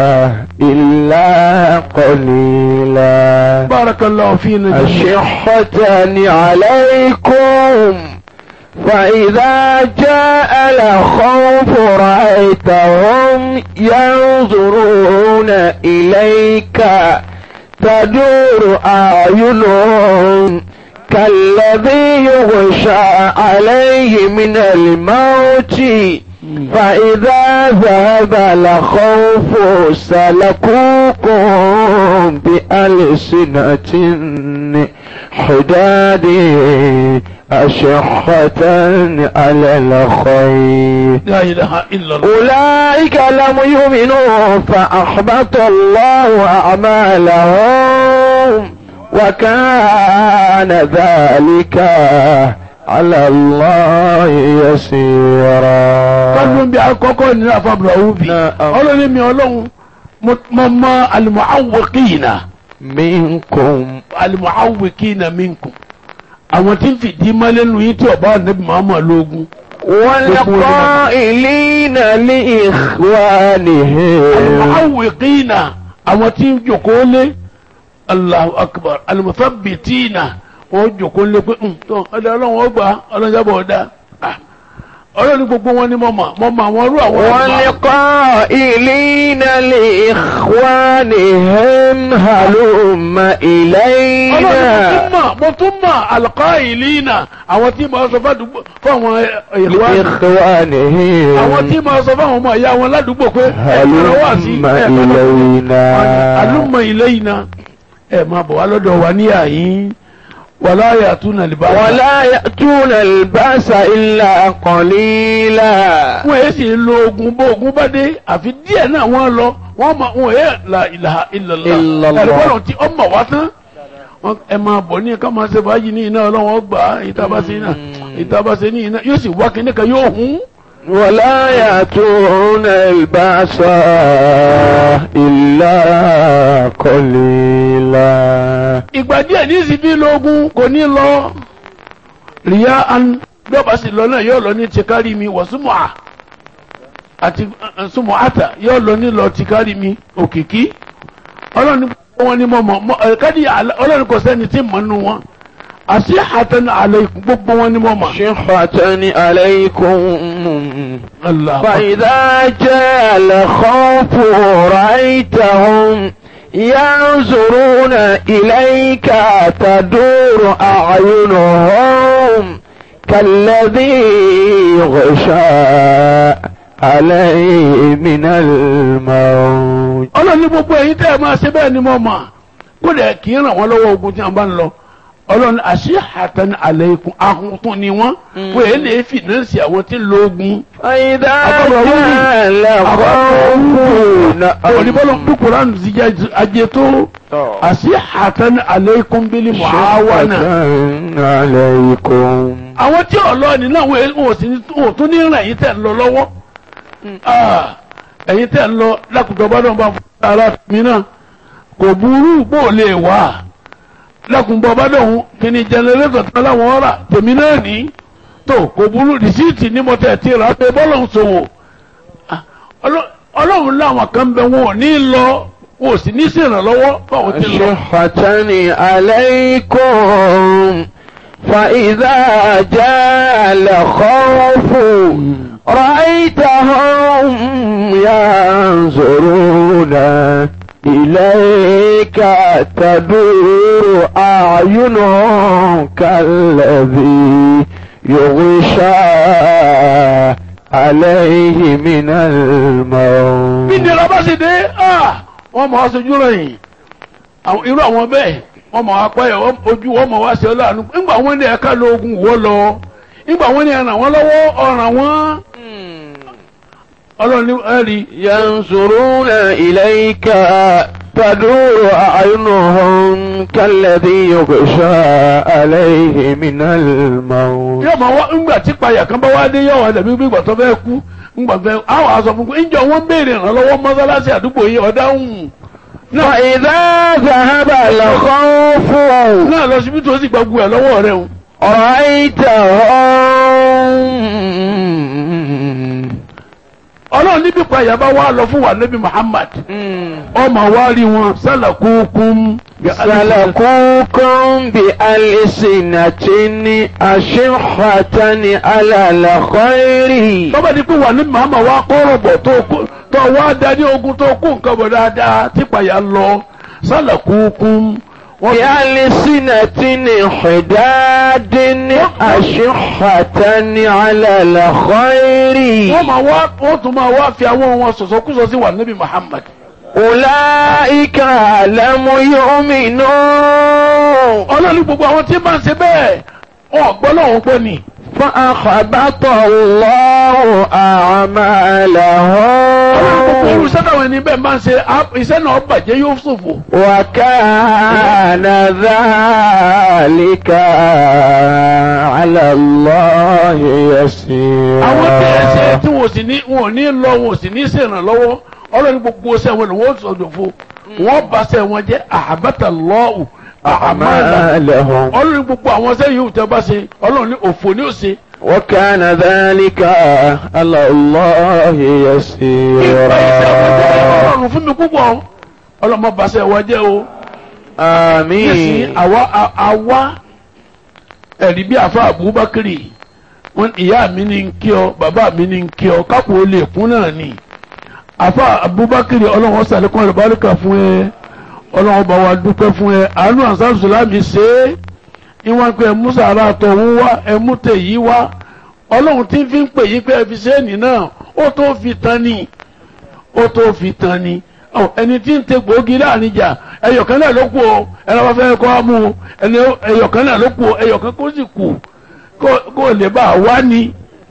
إلا قليلا barakallahu fina jami'an. أشحة عليكم فإذا جاء الخوف رأيتهم ينظرون إليك تدور أعينهم كالذي يغشى عليه من الموت فإذا ذهب الخوف سلكوكم بألسنة حداد أشحة على الخير la ilaha illallah. أولئك لم يؤمنوا فأحبط الله أعمالهم وكان ذلك على الله يسيرا kọ́dún bí akọ́kọ́ ní afábùrọ̀ òbí Na'am. ọlọ́run mi ọlọ́run mo mo mọ alimuawikina منكم alimuawikina minkum àwọn tí ń fìdí mọ́lẹ́nu yín tí ọba ànábì Muhammad lógún والقائلين لإخوانهم alimuawikina àwọn tí ń jòkó lé Allahu akbar alimusabbitina wọ́n jòkó lé pé "Hmm, tó ọdẹ ọlọ́run ó gbà ọlọ́run jábọ̀ ọ̀dà Ah, ọlọ́run ní gbogbo wọn ni mo mọ̀ mo mọ̀ àwọn irú àwọn والقائلين لإخوانهم هلم ọlọ́run إلينا mo tún mọ̀ mo tún mọ̀ alqailina àwọn tí mo sọ fádùúgbò fáwọn ìlú àwọn لإخوانهم tí mo sọ fáwọn ọmọ ìyá wọn ládùúgbò pé ẹ máa wá sí هلم ẹ máa إلينا alumma ilayna ẹ máa bọ̀ wá lọ́dọ̀ wa ní àyín wala ya'tuna al-ba'sa. ولا يأتون البأس إلا قليلا wọ́n yé sì lo ogun bó ogun bá dé àfi díẹ̀ náà wọ́n lọ wọ́n ma wọ́n yé la ilaha illallah Illallah. ẹ̀rọ bọ́lá tí ọmọ wa tán wọ́n ẹ máa bọ̀ ní ká máa ṣe fàájì ní iná ọlọ́wọ́n gbà á ìtabàṣe náà ìtabàṣe ní iná yóò sì wá kíní kan yóò hún. ولا يأتون البأس إلا قليلا ìgbà díẹ̀ ní ìsìn bí lóògùn kò ní lọ ríyá an bí ọba sì lọ náà yóò lọ ní tìkárí mi wọ̀ súnmọ́ à àti eh, súnmọ́ àtà yóò lọ ní lọ tìkárí mi òkìkí ọlọ́run ní gbogbo wọn ni mo mọ̀ mọ̀ ẹ̀ káàdì àlẹ́- ọlọ́run kò sẹ́ni tí mọ̀ nù wọn àti àtẹnu àlẹ́ ikú gbogbo wọn ni mo mọ̀. شحة عليكم Allah فإذا جاء الخوف رأيتهم ينظرون إليك تدور أعينهم كالذي يغشى عليه من الموت ọlọ́run ní gbogbo ẹ̀yin tẹ́ ẹ máa ṣe bẹ́ẹ̀ ni mo mọ̀ kó lẹ̀ kí ń ràn wọ́n lọ́wọ́ ogun tí wọ́n bá ń lọ ọlọ́run àṣì àtẹn àlẹ́ ikùn ahun tún ni wọ́n wọ́n èyí lè fìnánsì àwọn tí ń lo ogun. فإذا أقرأ جاء الخوف olùbọ́lọ̀ kúkúrán ti jẹ́ ajé tó àṣì àtẹn àlẹ́ ikùn bílí muawana. شحة عليكم àwọn tí ọlọ́ọ̀ni náà wọ́n èyí- wọ́n sì ní wọ́n tún ní ràn ẹ̀yin tẹ́ ń lọ lọ́wọ́. Ah, ẹ̀yin tẹ́ ń lọ lákùtọ̀ bá dọ̀ bá fún ara mi náà kò burú bó lè wà lákùnbọ̀ bá dọ̀hún kí ni jẹnẹrétọ̀ tán láwọn ọ̀rà tèmi náà ní tó kò burú rìsíìtì ní mo tẹ̀ tí ra pé bọ́lọ̀ ń sòwò Ah, Ọlọ́- ọlọ́run láwọn kan bẹ wọn ò ní lọ wọn ò sì ní ṣèrànlọ́wọ́ fáwọn tí ń lọ. شحة عليكم فإذا جاء الخوف رأيتهم ينظرون إليك تدور أعينهم كالذي يغشى عليه من الموت bí nira bá sì dé ah, wọ́n mọ̀ wá sojú rẹ̀yìn àwọn irú àwọn bẹ́ẹ̀ wọ́n mọ̀ wá pẹ́ ojú wọ́n mọ̀ wá sí ọ láàánú nígbà wọ́n ní ẹ̀ka lóògùn wọ́ lọ nígbà wọ́n ní ẹ̀ràn wọ́n lọ́wọ́ ọ̀ràn wọ́n ọlọ́run ní ẹ̀rí ينظرون إليك تدور أعينهم كالذي يغشى عليه من الموت yóò máa wá ńgbà tí payà kan bá wá dé yóò wá dàbí bí ìgbà tó fẹ́ kú ńgbà fẹ́ àwọn aṣọ fún kú ńjọ wọn béèrè ìrànlọ́wọ́ mọ́sálásí àdúgbò yìí ọ̀dáhùn náà فإذا ذهب الخوف náà lọ síbi tó sì gbàgbó ẹ̀ lọ́wọ́ rẹ̀ o. رأيتهم ọlọ́run níbi payà bá wá lọ fún wa nabi Muhammad ọmọ wa rí wọn sálàkúkún سلكوكم بألسنة أشحة على الخير tọ́ba ní pé wà ní màmá wa kọ́rọ̀ bọ̀ tó kó- tó wá dání ogun tó kó nǹkan bọ̀ dáadáa tí payà lọ sálàkúkún wọ́n ti بألسنة حداد أشحة على الخير wọ́n máa wá wọ́n tún máa wá fi àwọn wọn sọ̀sọ́kúsọ sí wà níbi Muhammad. أولئك لم يؤمنوا ọlọ́ni gbogbo àwọn tí máa ń ṣe bẹ́ẹ̀ ọ̀gbọ́n náà wọ́n gbọ́ ni. فأخبط الله أعمالهم irú iṣẹ́ táwọn ẹni bẹ́ẹ̀ máa ń ṣe á- iṣẹ́ náà bàjẹ́ yóò ṣòfò. وكان ذلك على الله يسيرا àwọn tí ẹ ṣe tí wọn ò sì ní wọn ò ní lọ wọn ò sì ní ṣèrànlọ́wọ́ ọlọ́ni gbogbo ṣẹ́ wọn ni wọ́n sọ̀dọ̀ fún wọn bá ṣẹ́ wọn jẹ́ àhábàtà lọ́ọ̀hù àmàlà أعمالهم ọlọ́ni gbogbo àwọn ṣẹ́ yìí tẹ́ bá ṣe ọlọ́ni òfò ni ó ṣe. وكان ذلك على الله ìgbà iṣẹ́ يسيرا ọlọ́run fún mi púpọ̀ ọlọ́mọ bá ṣẹ́ wọn jẹ́ o. nísìnyí آمين àwa a- àwa ẹ̀rí bí àfa Abubakari wọn ìyá mi ní ń kí ọ bàbá mi ní ń kí ọ kápò ó lè kún náà ni àfa Abubakari ọlọ́wọ́n sàlékún àlùbáríkà fún ẹ ọlọ́wọ́n bá wa dúpẹ́ fún ẹ àánú ansar sulami ṣe é ìwọ̀n pé ẹ mú sàrà tọ̀hún wá ẹ mú tèyí wá ọlọ́run tí ń fi ń pè yí pé ẹ fi ṣe é nì náà ó tó fi tán ni ó tó fi tán ni ọ ẹni tí ń tẹ gbòógì láàrin jà ẹyọkan náà ló kù o ẹni wọn fẹ́ kọ́ mú o ẹni ẹyọkan náà ló kù o ẹyọkan kó sì kù kó- kó lè bá a wá ni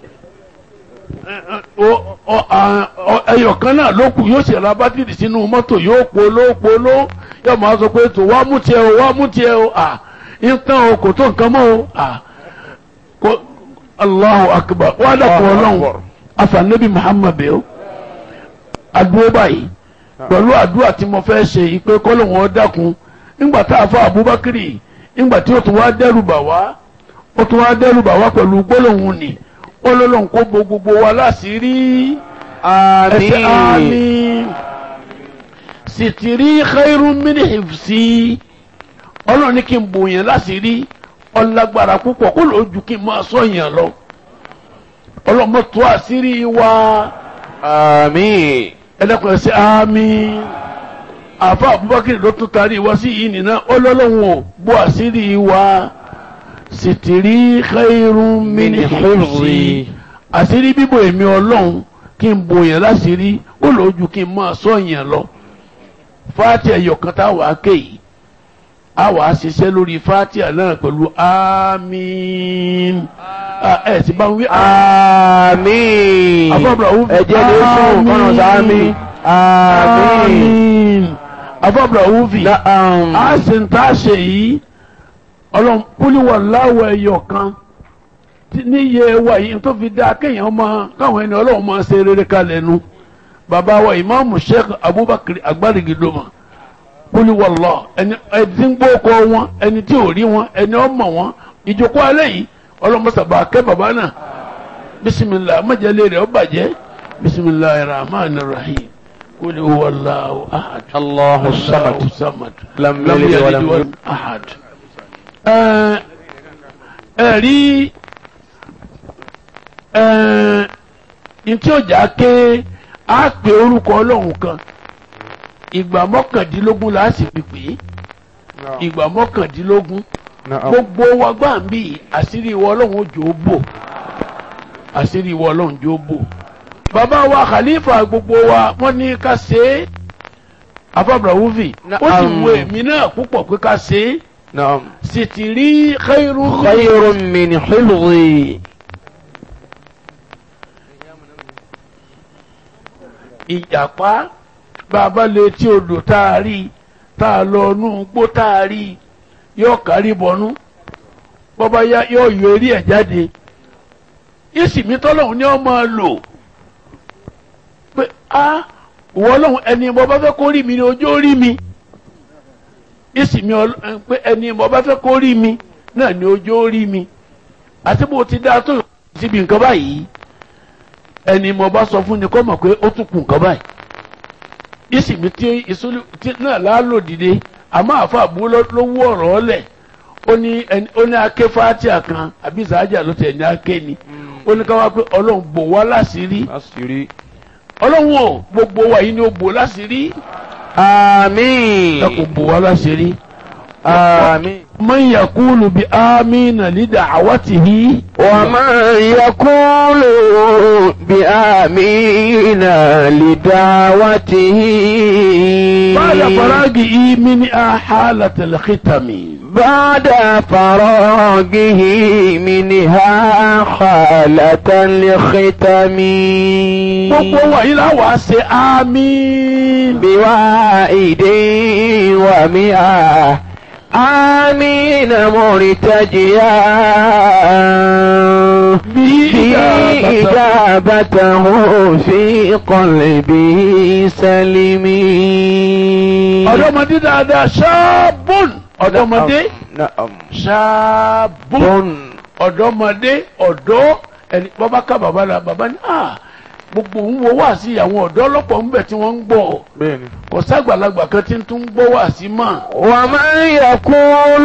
Ọ- ọ- à- ọ- ẹyọkan náà ló kù yóò sì ra bátìrì sínú mọ́tò yóò polo polo yóò máa sọ pé tó wá mú tiẹ̀ o wá mú tiẹ̀ o à ń tán o kò tó nǹkan mọ́ o à kó Allahu akbar wàá dàpọ̀ ọlọ́run afanabi Muhammad bẹ́ẹ̀ o adúró báyìí pẹ̀lú àdúrà tí mo fẹ́ ṣe yìí pé kọ́ lóun ọ dákun nígbà tá a fọ Abubakari nígbà tí ó tún wá dẹ́rù bà wá ó tún wá dẹ́rù bà wá pẹ̀lú gbólóhùn ni ó lọ́lọ́run kó bo gbogbo wa láṣìírí ẹsẹ̀ آمين àmín sìtìrí khairun min hifsi ọlọ́run ní kí n bò yẹn láṣìírí ọlágbára púpọ̀ kó lóò ju kí n máa sọ yẹn lọ ọlọ́mọ tó àṣírí wa آمين ẹlẹ́kùnrin sí àmì àfa Abubakar ló tún tarí wá sí yìí nìna ọlọ́lọ́hún ò bó àṣírí wa sìtìrí khairun min من hifzi حفظي àṣírí bíbò èmi ọlọ́run kí n bò yẹn láṣírí ó lójú kí n máa sọ yẹn lọ fáàtì ẹ̀yọ̀kan tá a wàá ké yìí a wàá ṣiṣẹ́ lórí fáàtì náà pẹ̀lú àmín Ah, ẹ̀ sì bá ń wí آمين Àbọ̀bọ̀ òun fi- ẹ̀jẹ̀ lè sùn kọ́nà sáámi آمين afọ́bùrọ̀ òun fi نعم a sì ń tá a ṣe yìí ọlọ́run púlíwọ̀ láwọ̀ ẹyọ kan tí níye wa yìí tó fi dá kéèyàn máa káwọn ẹni ọlọ́run máa ṣe rere kalẹ̀ nu bàbá wa ìmáàmù sheikh abubakar agbárigidomọ púlíwọ̀ lọ ẹni ẹni tí ń gbókọ wọn ẹni tí ò rí wọn ẹni ọmọ wọn ìjókòó alẹ́ yìí ọlọ́run mọ́sàbà kẹ́ bàbá náà bisimilah májèlé rẹ̀ ó bàjẹ́ bisimilah rahman rahim kúlíwọ̀ lọ́wọ́ ahad. الله الصمد samad لم lam يلد yalid ولم walam يولد ahad. ẹ ẹ rí ẹ ntí ọjà ké á pè orúkọ ọlọ́run kan ìgbà mọ́kàndínlógún la sì pèpè ìgbà mọ́kàndínlógún نعم gbogbo wa gbà ń bí àṣírí ìwọ ọlọ́run ó jò ó bò àṣírí ìwọ ọlọ́run jò ó bò bàbá wa khalifa gbogbo wa wọ́n ní ká ṣe é afábùràwùfì ó sì Na'am. wo èmi náà púpọ̀ pé ká ṣe é نعم sì ti rí khairu خير من حفظي ìjàpá bàbá lè tí odò tá a rí tá a lọ nú gbó tá a rí yóò kárí bọnú bọ́bá yá yóò yọ eré ẹ̀ jáde ìsìnmi tọ́lọ́hún ni wọ́n máa lò pé a ìwọ ọlọ́hun ẹni mo bá fẹ́ kó rí mi ni ojú ó rí mi ìsìnmi ọl- ẹ, pé ẹni mo bá fẹ́ kó rí mi náà ni ojú ó rí mi àti bó ti dáa tó síbi nǹkan báyìí ẹni mo bá sọ fún ni kó mọ̀ pé ó tún kù nǹkan báyìí ìsìnmi tí ìsúlù tí náà láàlò dìde àmọ́ àfa àbúrò ló ló wú ọ̀rọ̀ ọ̀lẹ̀ ó ní ẹni ó ní ake fatia kan àbí sàájà ló tẹ̀ ní ake ni ó ní ká wá pé ọlọ́run bò wá láṣìírí àṣírí. ọlọ́run ò gbogbo wa yìí ni ó bò láṣìírí àmín. ẹ kò bò wá láṣìírí آمين man yakulu bi amina li da'awatihi. ومن يقول بآمين لدعوته بعد فراغه من حالة الختم بعد فراغه منها خالة الختم gbogbo wọ̀nyí la wàá ṣe àmín. بوائد ومئة آمين مرتجيا به إجابته في قلبه سلمي ọ̀dọ́mọdé dáadáa ṣáàbùn ọ̀dọ́mọdé نعم ṣáàbùn بن ọ̀dọ́mọdé ọ̀dọ́ ẹni bàbá ká bàbá la bàbá ní à gbogbo ń wo wá sí àwọn ọ̀dọ́ ọlọ́pàá ń bẹ̀ tí wọ́n ń gbọ́ بن kò sàgbàlagbà kan tí ń tún gbọ́ wá sí mọ́. ومن يقول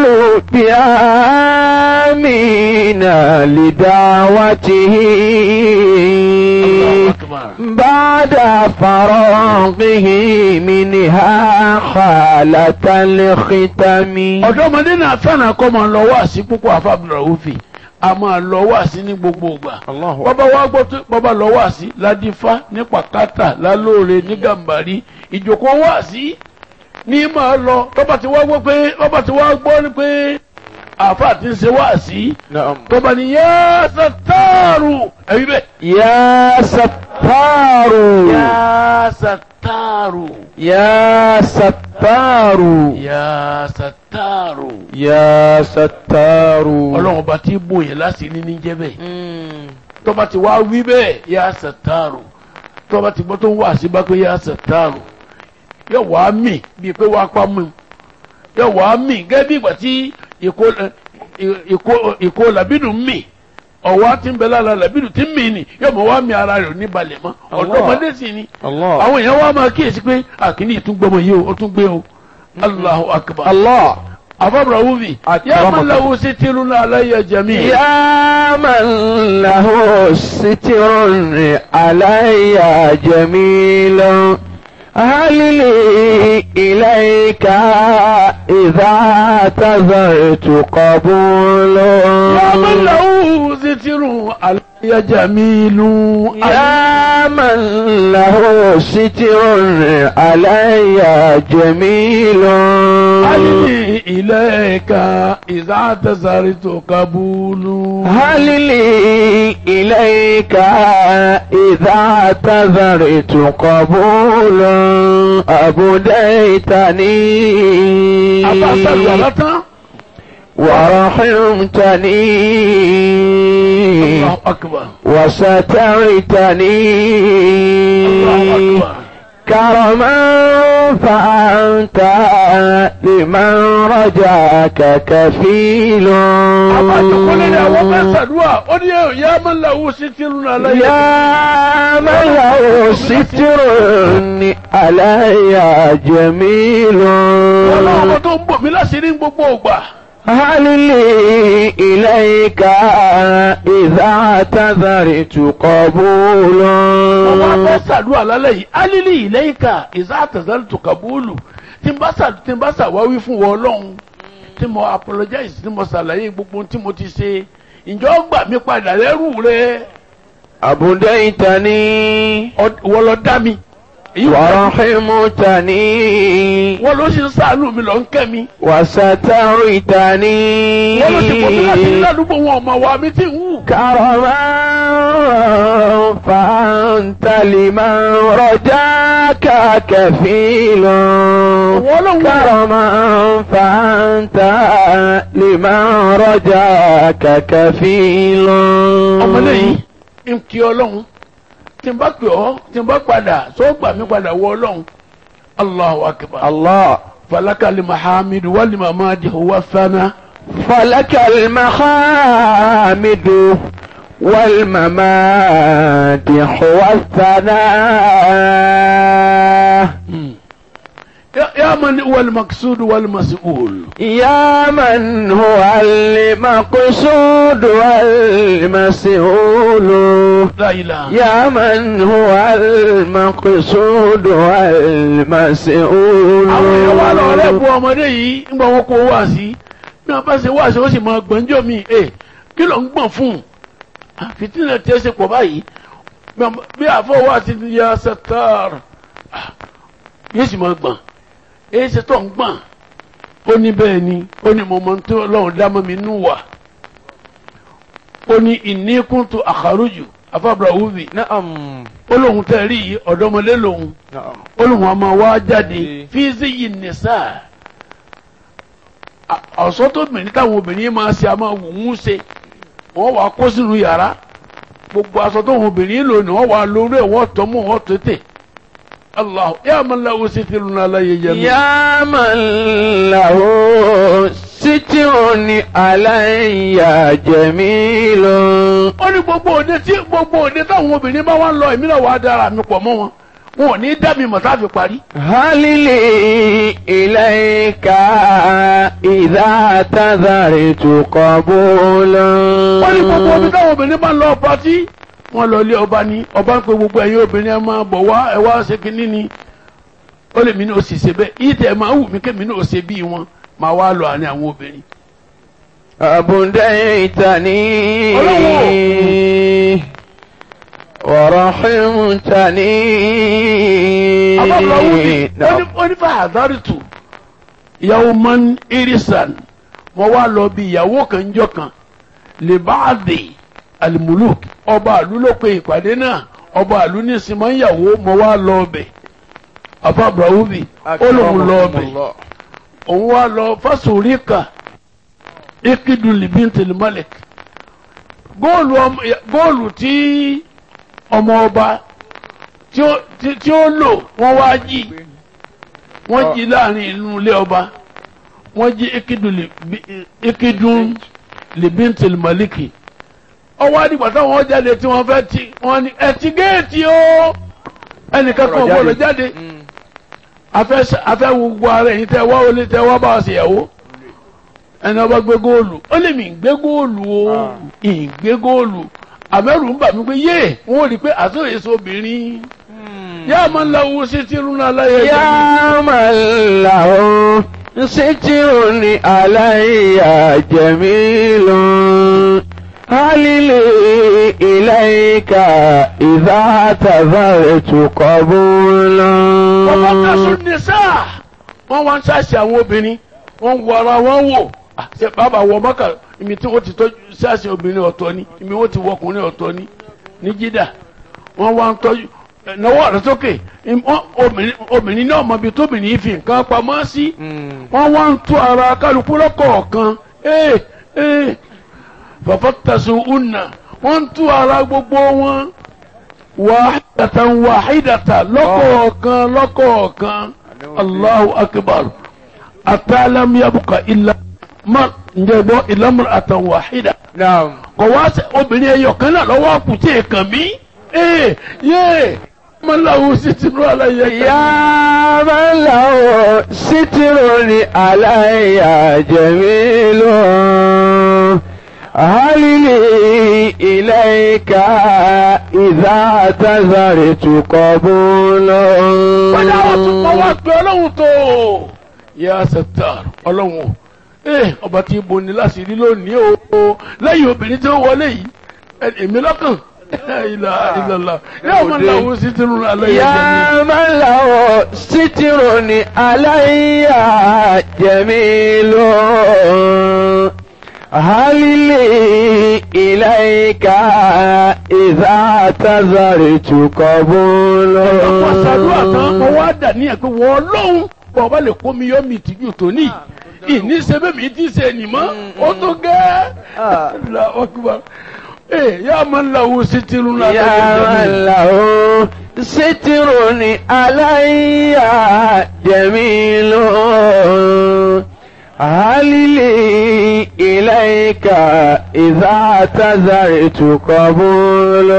بآمين لدعوته Allahu Akbar. بعد فراغه منها خالة الختم ọ̀dọ́mọdé náà fẹ́ràn kọ́ máa lọ wá sí púpọ̀ àfàbùrọ̀ òfin a máa lọ wá sí ní gbogbo ìgbà. الله bọ́bá wá gbọ́ tó bọ́bá lọ wá sí ládífá ní pàkátà lálóore ní gàmbàrí ìjòkó wá sí ní máa lọ tọ́ba ti wá gbọ́ pé tọ́ba ti wá gbọ́ ni pé àáfàá ti ń ṣe wá sí نعم tọ́ba ni yá sàtàrù ẹ̀rí bẹ́ẹ̀. يا ستار yá sàtàrù يا ستار yá sàtàrù. يا ستار ọlọ́run ọba tí bòye láti ní ní jẹ́ bẹ́ẹ̀ tọ́ba ti wá wí bẹ́ẹ̀ yá sàtàrù tọ́ba ti gbọ́ tó ń wá sí bá pé yá sàtàrù yóò wá mì bíi pé wá pa mú yóò wá mì gẹ́gẹ́ bí ìgbà tí ìkó ìkó ìkó làbínú mì ọ̀wá tí ń bẹ lára làbínú tí ń mì ní yóò mọ̀ wá mì ara rẹ̀ ní balẹ̀ mọ́ Allah. ọ̀dọ́mọdé sì ni الله àwọn èèyàn wá máa kíyèsí pé àkíní ìtúngbọmọ yìí o ó tún gbé o Allahu akbar الله àfọ̀bùrọ̀ wúvi yá Akramakum. máa lọ́wọ́ sí tìrúnà aláyẹ jẹ̀mí. يا من له ستر علي جميل هل لي إليك إذا اعتذرت قبول يا من له ستر علي جميل يا من له ستر علي جميل علي إليك إذا اعتذرت قبول هل لي إليك إذا اعتذرت قبول أبديتني أبا سلطة ورحمتني الله أكبر وسترتني الله أكبر كرما فأنت لمن رجاك كفيل أبا تقول لي أبا سدوا أولي يا من له ستر علي يا من له ستر علي جميل Ọlọ́run ọmọ tó ń bò mí láṣìírí ní gbogbo ògbà. هل لي إليك إذا اعتذرت قبول Mo wá fẹ́ sàdúrà lálẹ́ yìí. Alílì ìlẹ́yìnká ìzá àtẹ̀sẹ́lì tó kàbúlù. Tí n bá sà tí n bá sàwáwí fún wọn Ọlọ́run. Tí mo apologize tí mo ṣàlàyé gbogbo ohun tí mo ti ṣe. Ǹjọ́ gbà mí padà lẹ́rù rẹ̀. أبديتني Ọ- Wọ́n lọ dá mi. Èyí wọ́n ورحمتني wọ́n ló sì ń sàánú mi lọ ń kẹ́ mi. وسترتني Wọ́n ló sì pọ̀ mí láti ní ládùúgbò wọn ọmọ wa mi tí ń wù. كرما فأنت لمن رجاك كفيل Wọ́n ló ń wù. كرما فأنت لمن رجاك كفيل Ọmọdé yìí ń kí Ọlọ́run. Tí n bá pè ọ́, tí n bá padà, tó gbà mí padà wọ Ọlọ́run. Allahu akbar. الله فلك المحامد والممادح والثناء فلك المحامد والممادح والثناء يا- يا من هو المقصود والمسؤول يا من هو المقصود والمسؤول لا اله يا من هو المقصود والمسؤول àwọn èèyàn wà lọ rẹ bu ọmọdé yìí ń gbọ́ wọn kó wá sí bí wọn bá ṣe wá sí ó sì máa gbọ́njọ́ mi ẹ kí ló ń gbọ̀n fún un fìtínà tí ẹ ṣe pọ̀ báyìí bí wọn- bí àfọwọ́ àti ya sẹ́tàr yóò sì máa gbọ̀n èyí ṣe tó ń gbọ̀n ó ní bẹ́ẹ̀ ni ó ní mo mọ tó ọlọ́run dámọ́ mi nù wá ó ní ìníkùn tó àkàrùjù afábra wúbi نعم ó lóun tẹ́ rí yìí ọ̀dọ́mọdé lòun نعم olùwọ̀n máa wá jáde Ee. fíìsì yìí nìsà ọ̀sọ́ tó bìnrin táwọn obìnrin máa ṣe a máa wù ú ṣe wọ́n wàá kó sínú yàrá gbogbo aṣọ tó wọn obìnrin lò ní wọ́n wàá lórí ẹ̀ wọ́n tọ́ mọ́ wọ́n tètè allah yà máa láwo sí ti lùnà aláyé yẹ mi. يا من له ستر علي جميل ó ní gbogbo òde tí gbogbo òde táwọn obìnrin bá wá ń lọ èmi náà wàá dára mi pọ̀ mọ́ wọn wọn ò ní dá mi mọ̀ tá a fi parí. هل لي إليك إذا اعتذرت قبولا wọ́n ní gbogbo omi táwọn obìnrin bá ń lọ pátí wọ́n lọ ilé ọba ní ọba ń pe gbogbo ẹ̀yin obìnrin ẹ máa bọ̀ wá ẹ wá ṣe kínní ni ó lè mí ní òsì ṣe bẹ́ẹ̀ yìí tẹ̀ máa wù mí kémi ní òsè bíi wọn máa wá lọ àárín àwọn obìnrin. أبديتني ورحمتني abáfọwọ́bì نعم. ó ní fàdárìtù ìyàwó man irisan wọ́n wá lọ bí ìyàwó kan jọ kan lè bá a dé alimuluk ọba àlú ló pe ìpàdé náà ọba àlú ní sinmi ìyàwó mọ́ wá lọ ọbẹ̀ afábrawubi ó lóun lọ ọbẹ̀ òun wá lọ fásóríkà ikidu libintil malik góòlù ọmọ góòlù tí ọmọ ọba tí ó tí tí ó lò wọ́n wá jí wọ́n jí láàrin inú ilé ọba wọ́n jí ikidu libi- ikidu libintil maliki ọwọ́ àdìgbà táwọn jáde tí wọ́n fẹ́ ti wọ́n ní ẹ ti géètì o ẹnìkan kan ò gbọ́dọ̀ jáde afẹ́ s- afẹ́ wo gbogbo ara ẹ̀yin tẹ́ wá wọlé tẹ́ wá bá wa ṣèyàwó ẹni ọba gbé góòlù ó lè mí gbé góòlù o ì gbé góòlù àmẹ́rù ń bà mí pé yé wọn ò rí i pé àtúnyẹ̀ èso obìnrin yá máa ń láwo sí tìrún náà láyé ẹ̀jẹ̀ mi. يا من له ستر علي جميل هل لي إليك إذا اعتذرت قبولا wọ́n bá kásùn ní sáà wọ́n wá ń ṣàṣì àwọn obìnrin wọ́n ń wo ara wọn wò Ah, ṣe bàbá wọ mọ́kà ìmì tí wọ́n ti tọ́jú ṣàṣì obìnrin ọ̀tọ̀ ni ìmì wọ́n ti wọ ọkùnrin ọ̀tọ̀ ni ní jídà wọ́n wá ń tọ́jú ẹ̀, náwó rẹ̀ sókè Im- wọ́n- obìnrin- obìnrin náà mọ ibi tóbìnrin yìí fi nǹkan pamọ́ sí wọ́n wá ń tú ara kálukú lọ́kọ̀ọ̀kan ee ee fàfọ́tàṣù unna wọ́n ń tú ara gbogbo wọn wàhídàtàn wàhídàtà lọ́kọ̀ọ̀kan lọ́kọ̀ọ̀kan allahu akbar atalam yabuka illa ma ǹjẹ́ gbọ́ ìlàmúra àtàn wàhídà نعم kò wá sí obìnrin ẹyọ kan náà lọ́wọ́ àkùtì ẹ̀kàn mí ee yé mọ́láwo sí ti rú àlàyé kan. يا من له ستر علي جميل هل لي إليك إذا اعتذرت قبولا wọ́n yà wọ́n tún mọ́ wá pé ọlọ́run tó yà sẹ́tàr ọlọ́run o ee ọba tí ibo ni láti rí lónìí o lẹ́yìn obìnrin tí ó wọlé yìí ẹ- èmi lọ́kàn ilà ìlàlà yà máa ń làwọn sí ti rún alẹ́ yẹn jẹ́ يا من له ستر علي جميل هل لي إليك إذا اعتذرت قبولا ọ̀pọ̀ ṣàdúrà tán mo wá dà ní ẹ̀pẹ́ wọ́n lóhùn bọ́ ọba lè kó mi yọ mi tìjú tòní ìní sẹ́bẹ̀ mi ti ṣe nìmọ́ ó tó gẹ́ la ọkùnrin ee yà máa ń làwọn sí ti rún alẹ́ yẹn يا jẹ́ من له ستر علي جميل هل لي إليك إذا اعتذرت قبول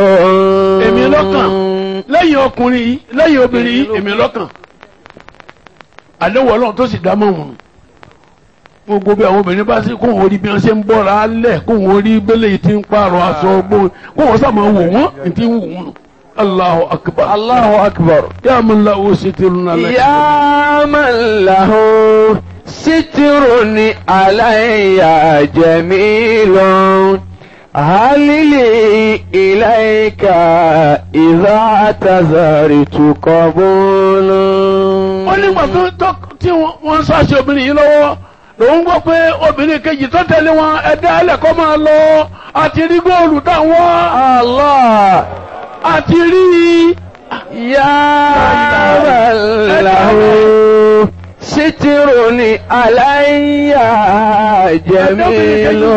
èmi lọ́kàn lẹ́yìn ọkùnrin yìí lẹ́yìn obìnrin yìí èmi lọ́kàn àdéhùn ọlọ́run tó sì dámọ̀ wọn gbogbo bí àwọn obìnrin bá sí kó wọn rí bí wọn ṣe ń bọ́ra lẹ̀ kó wọn rí bẹ́lẹ̀ yìí ti ń pààrọ̀ aṣọ gbó kó wọn sàmọ́ wò wọ́n ní ti ń wò wọ́n Allahu akbar Allahu akbar. yà máa ń la owó ṣe tẹ̀rù náà lẹ́yìn. يا من له ستر علي جميل هل لي إليك إذا اعتذرت قبول ó nígbà tó tó tí wọ́n ń ṣàṣe obìnrin yìí lọ́wọ́ lòun gbọ́ pé obìnrin kejì tó tẹ̀lé wọn ẹ̀dá ẹlẹ́kọ́ máa lọ àti rí góòlù táwọn الله àti rí يا من له ستر علي جميل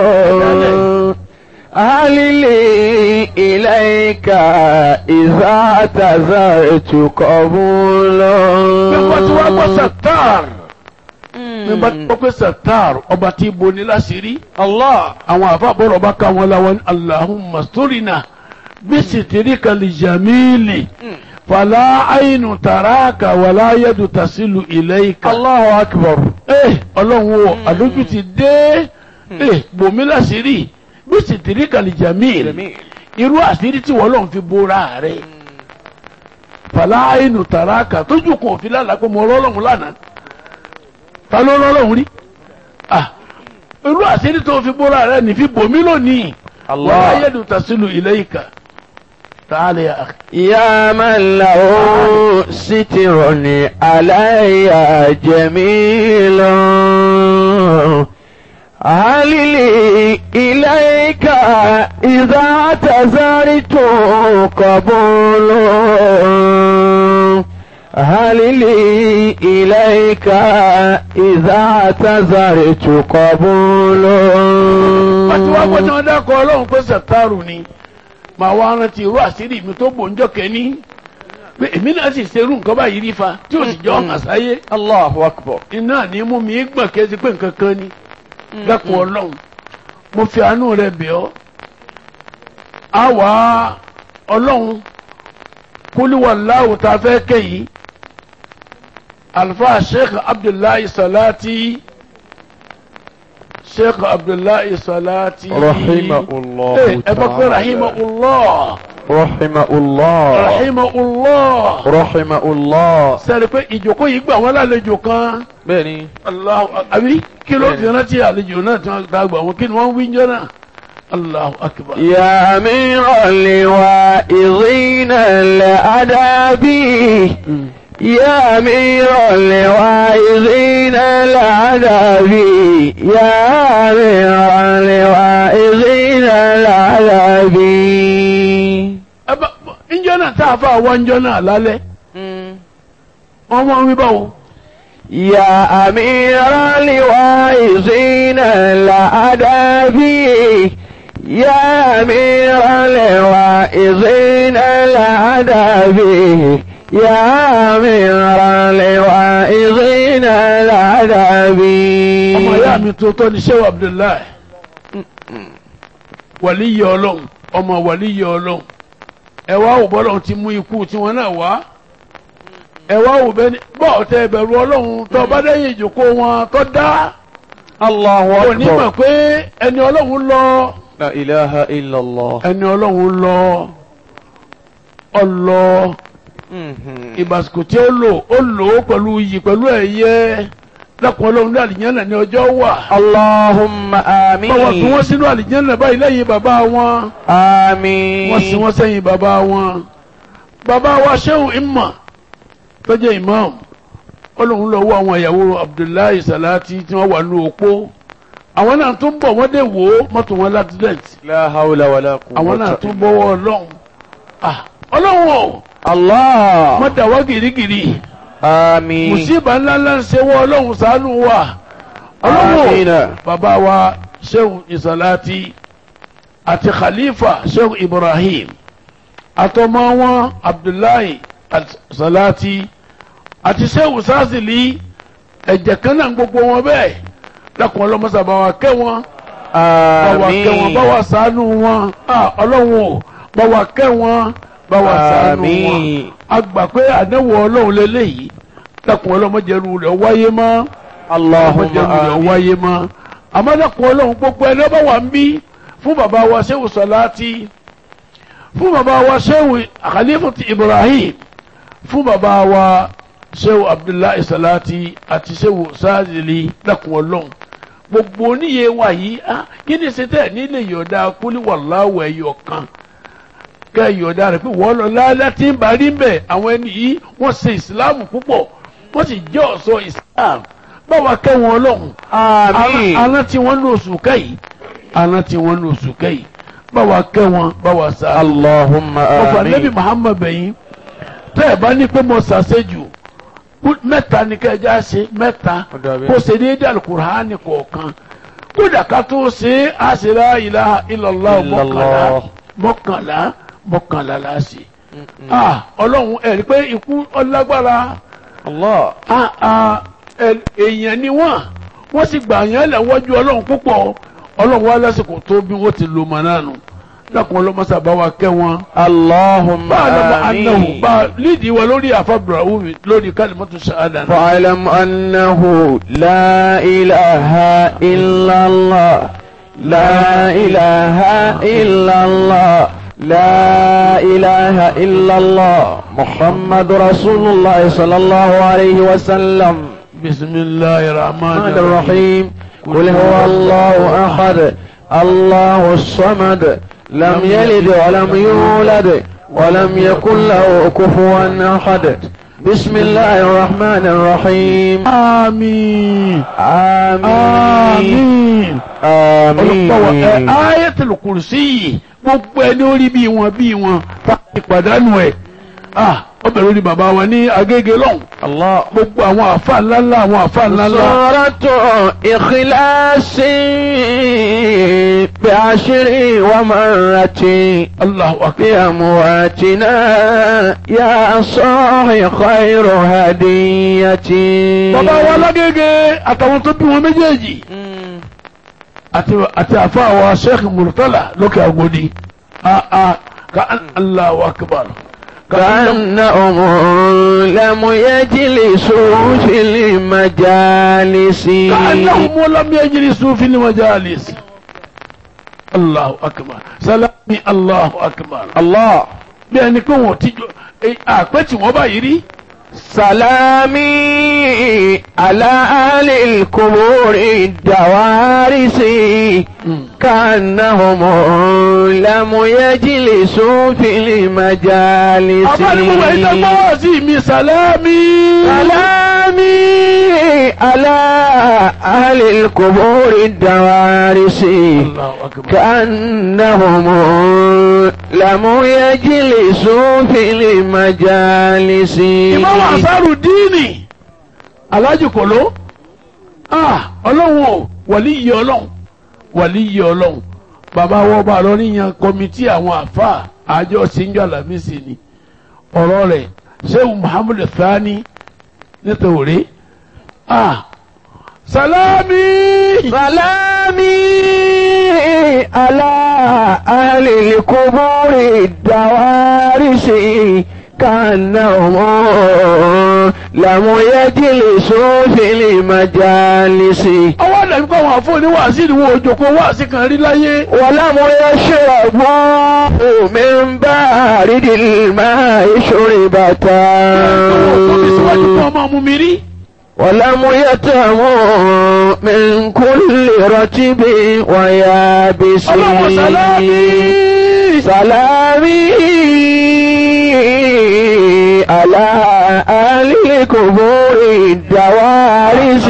هل لي إليك إذا اعتذرت قبول nígbà tí wọ́n gbọ́ sàtàr nígbà tí wọ́n gbọ́ sàtàr ọba tí ibo ní láṣìírí الله àwọn àfàbọ̀rọ̀ bá ká wọn láwọn Allahumma sturina bisitirika lijamili fala ainu taraka wala yadu tasilu ilayka. الله أكبر Eh, ọlọ́run o àdójú ti dé Eh, bòmí láṣìírí bisitirika lijamili irú àṣírí tí wọ́n lọ́n fi bóra rẹ̀ fala ainu taraka tójú kan òfin lánàá pé mo rọ́lọ́run lánàá ta ló rọ́lọ́run rí ah irú àṣírí tó fi bóra rẹ̀ ní fi bòmí lónìí الله. wala yadu tasilu ilayka ta'ala ya akhi. يا من له ستر علي جميل هل لي إليك إذا اعتذرت قبول هل لي إليك إذا اعتذرت قبول àti wá gbọ́dọ̀ wọn dákọ̀ ọlọ́run pé sàtàrù ni màá wá rántí irú àṣírí mi tó gbòǹjọ́ kẹ́ni pé èmi náà sì ṣerú nǹkan báyìí rí fa tí ò sì jọ hàn sáyé الله أكبر iná ní mú mi gbọ̀n kẹ́sí pé nǹkan kan ni dákọ̀ ọlọ́run mo fi àánú rẹ bẹ̀ ọ́ á wá ọlọ́run kúlíwàláwù tá a fẹ́ kẹ́yìí alfa sheikh abdullahi salati sheikh abdullahi salati رحمه الله Eh, ẹ bá pé rahimahullah رحمه الله rahimahullah رحمه الله sẹ́ni pé ìjókòó yìí gbà wọ́n lálejò kan بني Allahu àbí kí ló fi rántí àlejò náà tí wọ́n gbà wọ́n kí ni wọ́n wí jẹ́ náà Allahu akbar. يا أمير الواعظين الأدب يا أمير الواعظين الأدب يا أمير الواعظين الأدب ẹ bá ǹjọ́ náà tá a fà wá ǹjọ́ náà lálẹ́ wọ́n wọ́n wí báwo. يا أمير الواعظين الأدب يا أمير الواعظين الأدب يا أمير الواعظين الأدب ọmọ ìyá mi tó tọ́ ni Shehu Abdullahi wàlíyé ọlọ́run ọmọ wàlíyé ọlọ́run ẹ wá wò bọ́lọ́run ti mú ikú tiwọn náà wá ẹ wá wò bẹ́ẹ̀ ni bọ́ọ̀ tẹ ẹbẹ̀rù ọlọ́run tó bá dẹ́yìn ìjókòó wọn tó dá الله òní mọ̀ أكبر pé ẹni ọlọ́run lọ لا إله إلا الله ẹni ọlọ́run lọ ọlọ ìbàsíkò tí ó lò ó lò ó pẹ̀lú iyì pẹ̀lú ẹ̀yẹ lẹ́kùn ọlọ́run ní àlìyànnà ní ọjọ́ wà اللهم báwa fi آمين wọ́n sínú àlìjẹ́nà báyìí lẹ́yìn bàbá wọn آمين wọ́n sì wọ́n sẹ́yìn bàbá wọn. bàbá wa Shehu Imma tó jẹ́ imam ọlọ́run lọ wọ àwọn ìyàwó Abdullahi Salati tí wọ́n wà ní òpó àwọn náà tún bọ̀ wọ́n dé wò ó mọ́tò wọn l'accident لا حول ولا قوة àwọn náà tún bọ́wọ́ ọlọ́run Ah, ọlọ́run o الله mọ́tà wá gìrìgìrì آمين mùsíbà ńláńlá ń ṣe wọ́ ọlọ́run ṣàánú wa ọlọ́run o آمين bàbá wa Shehu Isalati àti Khalifa Shehu Ibrahim àtọmọ wọn Abdullahi Salati àti Shehu Sazili ẹ̀jẹ̀ kan náà gbogbo wọn bẹ́ẹ̀ lẹ́kùn ọlọ́mọsà bá wa kẹ́ wọn bá wa kẹ́ wọn bá آمين wa ṣàánú wọn Ah, ọlọ́run o bá wa kẹ́ wọn bá wa ṣàánú wọn آمين a gbà pé àdéhùn ọlọ́run lélẹ́yìí dákun ọlọ́mọdéru rẹ̀ wáyé mọ́ اللهم ọlọ́mọdéru rẹ̀ آمين wáyé mọ́ àmọ́ dákun ọlọ́run gbogbo ẹni ọba wà ń bí fún bàbá wa Shehu Salati fún bàbá wa Shehu Khalifatu Ibrahim fún bàbá wa Shehu Abdullahi Salati àti Shehu Sadili dákun ọlọ́run gbogbo oníye wa yìí ah kí ni ṣe tẹ̀ nílé yọ̀ọ̀dá kúlíwàláwọ̀ ẹ̀yọ̀ kan kẹ́ yọ̀ọ̀dá rẹ̀ pé wọ́n lọ lálẹ́ tí ń bá rí mbẹ̀ àwọn ẹni yìí wọ́n ṣe ìsìláàmù púpọ̀ wọ́n sì jẹ́ ọ̀ṣọ́ ìsìláàmù báwa kẹ́ wọn ọlọ́run آمين aná tí wọ́n ní oṣù kẹ́yì aná tí wọ́n ní oṣù kẹ́yì báwa kẹ́ wọn báwa sá. اللهم ọ̀fà nẹ́bí آمين Muhammad bẹ̀yìn tẹ́ ẹ̀ bá ní pé mo ṣàṣejù mẹ́ta ni kẹ́ ẹ já ṣe mẹ́ta kó ṣe déédéé alukur'ani kọ̀ọ̀kan kódà ká tó ṣe é á ṣe la ilaha illallah mọ́kànlá Illallah. mọ́kànlá mọ́kànlá la ṣe. ah ọlọ́run ẹ̀ rí pé ikú ọlágbára الله ah ah ẹ- èèyàn ni wọ́n wọ́n sì gbà yẹn lẹ́wọ́jú ọlọ́run púpọ̀ ọlọ́run wá lásìkò tó bí wọ́n ti lò mọ́ náà nù lákùn ọlọ́mọṣà bá wa kẹ́ wọn. اللهم bá a lọ́mọ anáwó آمين bá a lídìí wa lórí àfàbùrà wúmi lórí kálímọ́tò ṣáádà náà. فاعلم أنه لا إله إلا الله لا إله إلا الله لا إله إلا الله محمد رسول الله صلى الله عليه وسلم بسم الله الرحمن الرحمن الرحيم الرحيم قل هو الله أحد الله الصمد لم يلد ولم يولد ولم يكن له كفوا أحد بسم الله الرحمن الرحيم آمين آمين آمين olùkọ́ ẹ آمين ayatul kursi yìí gbogbo ẹni orí bí wọn bí wọn tá ìpàdánù ẹ ah ọbẹ̀ lórí bàbá wa ní agége lọ́hùn الله gbogbo àwọn àfa ńláńlá àwọn àfa ńláńlá صورة إخلاص بعشر ومرة Allahu akbar بأمواتنا يا صاحي خير هديتي bàbá wa lágége àtàwọn tó bí wọn méjèèjì àti àti àfa wa sheikh murtala lókè àgòdì ah ah ka Allahu akbar ka كأنهم لم يجلسوا في المجالس كأنهم لم يجلسوا في المجالس الله أكبر سلامي الله أكبر الله bí ẹni pé wọn ti jọ àpẹ tí wọn bá yìí rí. سلامي على أهل القبور الدوارس كأنهم لم يجلسوا في المجالس abáni mo wà ní ẹgbẹ́ wá sí mi sàlámì. سلامي على أهل القبور الدوارس Allahu akbar. كأنهم لم يجلسوا في المجالس ìmọ̀wá àṣàrù díìnì alájù kòló ọlọ́run o wàlí yìí ọlọ́run wàlí yìí ọlọ́run bàbá wọ́n bá lọ níyan kọ́mítì àwọn àfa àjọ síjọ́ àlàmísì ni ọ̀rọ̀ rẹ̀ sẹ́wọ̀n muhammed thani nítorí salami سلامي على أهل القبور الدوارس كأنهم لم يجلسوا في المجالس ọwọ́ àdàbí kọ́ wọn àfọ̀ ní wàásì ni wọn ò jòkó wàásì kan rí láyé. ولم يشربوا من بارد الماء شربة tóbi síwájú kí wọ́n máa mú mi rí. ولم يتموا من كل رتب ويابس ọlọ́run salami. سلامي على أهل القبور الدوارس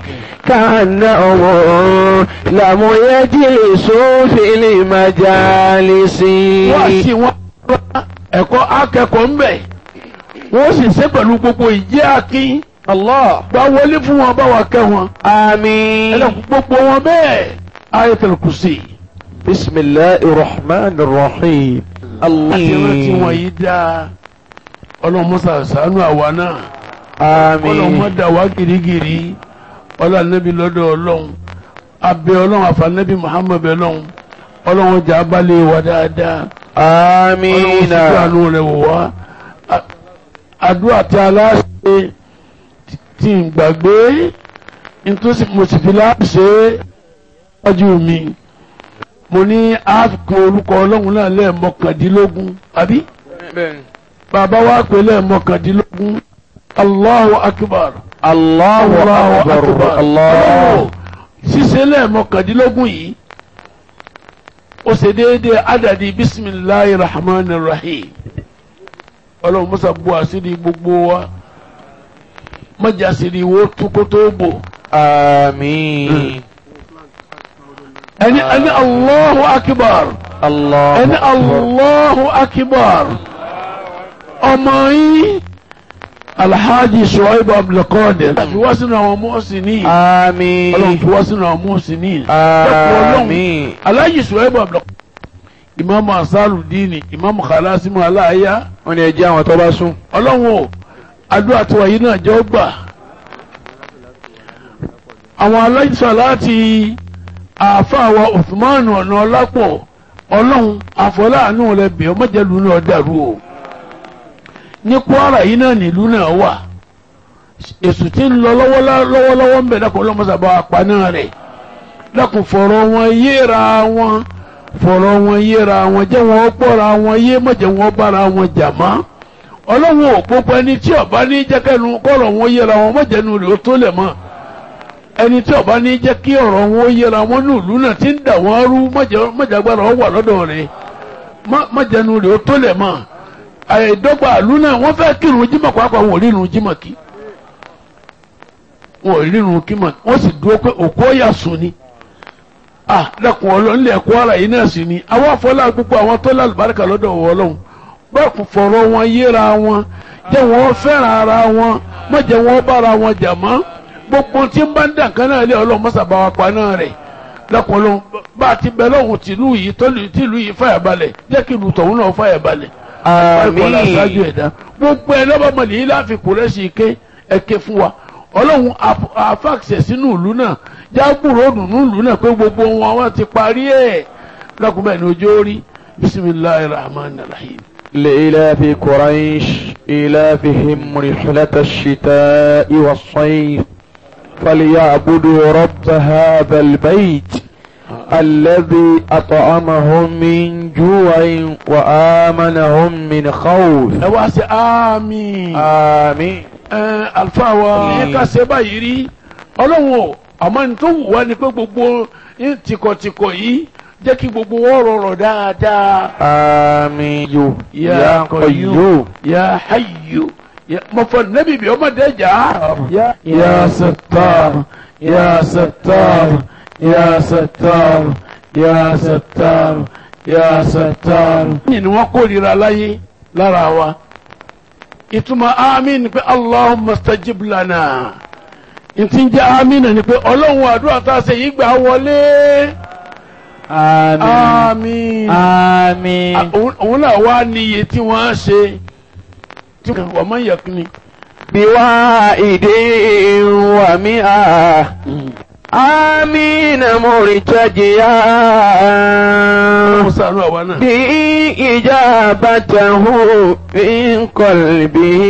كأنهم لم يجلسوا في المجالس wọ́n sì wọ́n ẹ̀kọ́ akẹ́kọ̀ọ́ ń bẹ̀ wọ́n sì ṣe pẹ̀lú gbogbo ìjẹ́ akin الله gba wọlé fún wọn bá wa kẹ́ wọn آمين ẹlẹ́kùn gbogbo wọn bẹ́ẹ̀ ayatul kursi بسم الله الرحمن الرحيم àti rántí wọn الله yìí dáa ọlọ́mọsà sànú àwa náà ọlọ́mọ آمين dà wá girigiri ọlọ́nàbí lọ́dọ̀ ọlọ́run abẹ́ ọlọ́run àfànàbí muhammed ọlọ́run ọlọ́run jà balẹ̀ wá dáadáa ọlọ́run آمين sì àánú rẹ̀ wò wá A- àdúrà tí aláṣẹ tí n gbàgbé nítòsí mo sì fi láàbù ṣe é wájú mi mo ní àfikún orúkọ ọlọ́run náà lẹ́ẹ̀mọkàndínlógún àbí bàbá wa pè lẹ́ẹ̀mọkàndínlógún Allahu akbar Allahu akbar Allah. ṣíṣe lẹ́ẹ̀mọkàndínlógún yìí ó ṣe déédéé adàdí bisimilahi rahman rahim ọlọ́run mọ́sá bu àṣírí gbogbo wa mọ́jà àṣírí wo túkó tó bò Àmín. ẹni ẹni Allahu akbar Allahu ẹni akbar. Allahu akbar ọmọ yín alhaji shuaib abdulkadir fi wá sínú àwọn mọ́ọ̀sìnì Àmín. ọlọ́run fi wá sínú àwọn mọ́ọ̀sìnì Àmín. alhaji shuaib abdulkadir imaamu asarudini imaamu khalasimu aláya Wọ́n ní ẹjẹ́ àwọn tó bá sùn. ọlọ́run o àdúrà tiwa yìí náà jẹ́ ó gbà àwọn aláìsàn láti àáfàá Uthman ọ̀nà ọlápọ̀ ọlọ́run àfọláàánú rẹ bẹ̀ ọ́ mọ̀jẹ̀lú náà dàrú o ní Kwara yìí náà nílùú náà wà èsù tí ń lọ lọ́wọ́lọ́wọ́ ń bẹ̀ dákun ọlọ́mọsàbà àpáná rẹ̀ dákun fọ̀rọ̀ wọn yéra wọn fọ̀rọ̀ wọn yéra wọn jẹ́ wọn gbọ́ra wọn yé mọ̀jẹ̀ wọn bára wọn jà mọ́ ọlọ́run ò gbogbo ẹni tí ọba ní jẹ́kẹ́nu kọ́rọ̀ wọn yẹra wọn mọ̀jẹ̀nu rẹ̀ ó tó lẹ̀ mọ́ ẹni tí ọba ní jẹ́ kí ọ̀rọ̀ wọn ó yẹra wọn ní ìlú náà ti ń dà wọ́n rú mọ̀jàgbára wọn wà lọ́dọ̀ rẹ̀ mọ̀jẹ̀nu rẹ̀ ó tó lẹ̀ mọ́ àìdọ́gba ìlú náà wọ́n fẹ́ kírun jímọ̀ pàápàá wọn ò rírun jímọ̀ kí wọn ò rírun kímọ̀ wọ́n sì dúró pé òkú ọ̀yà sùn ni ah lẹ́kùn ọlọ́run ilẹ̀ Kwara yìí náà sì ni àwọn afọlá gbogbo àwọn tó lálùbáríkà lọ́dọ̀ ọlọ́run báàkù fọ̀rọ̀ wọn yéra wọn jẹ́ wọn fẹ́ràn ara wọn má jẹ́ wọn bára wọn jà mọ́ gbogbo tí ń bá ń dàn kan náà lé ọlọ́run mọ́sàbá wa pa náà rẹ̀ lẹ́kùn ọlọ́run bá a ti bẹ lọ́hùn tìlú yìí tìlú yìí fàyàbalẹ̀ jẹ́ kí ìlú tọ̀hún náà fàyàbalẹ̀ àmín aṣáájú ẹ̀dá gbogbo ẹ̀ lọ́bàmọ̀lì yìí láfi kúrẹ́sì ké ẹ̀kẹ́ fún wa ọlọ́run àfàkṣẹ̀ sínú ìlú náà jágbúrò dùnú ìlú náà pé gbogbo wọn wọn ti parí ẹ̀ lọ́kùnrin ní ojú orí bisimilahi rahman rahim. لإلاف قريش إلافهم رحلة الشتاء والصيف فليعبدوا رب هذا البيت الذي أطعمهم من جوع وآمنهم من خوف ẹ wá sí àmín. آمين ẹ àlùfáà wa ẹ ká ṣe báyìí rí ọlọ́run o àmọ́ ní tó wù wá ni pé gbogbo tìkọ̀tìkọ̀ yìí jẹ́ kí gbogbo wọn rọrọ̀ dáadáa. آمين يا يا قيوم يا حي يا مفر النبي بيوم دجا يا يا ستار يا ستار يا ستار يا ستار يا ستار. ni wọ́n kórìíra láyé lára wa ìtumọ̀ àmín ni pé allahumma stajib lana ntí ń jẹ́ àmín ni pé ọlọ́run àdúrà tá a ṣe yìí gbà wọlé آمين àmín آمين òun òun náà wá ní iye tí wọ́n á ṣe tí wọ́n máa ń yẹ kí ni. بواحد ومئة آمين مرتجيا wọ́n sànú àwa náà. بإجابته من قلبه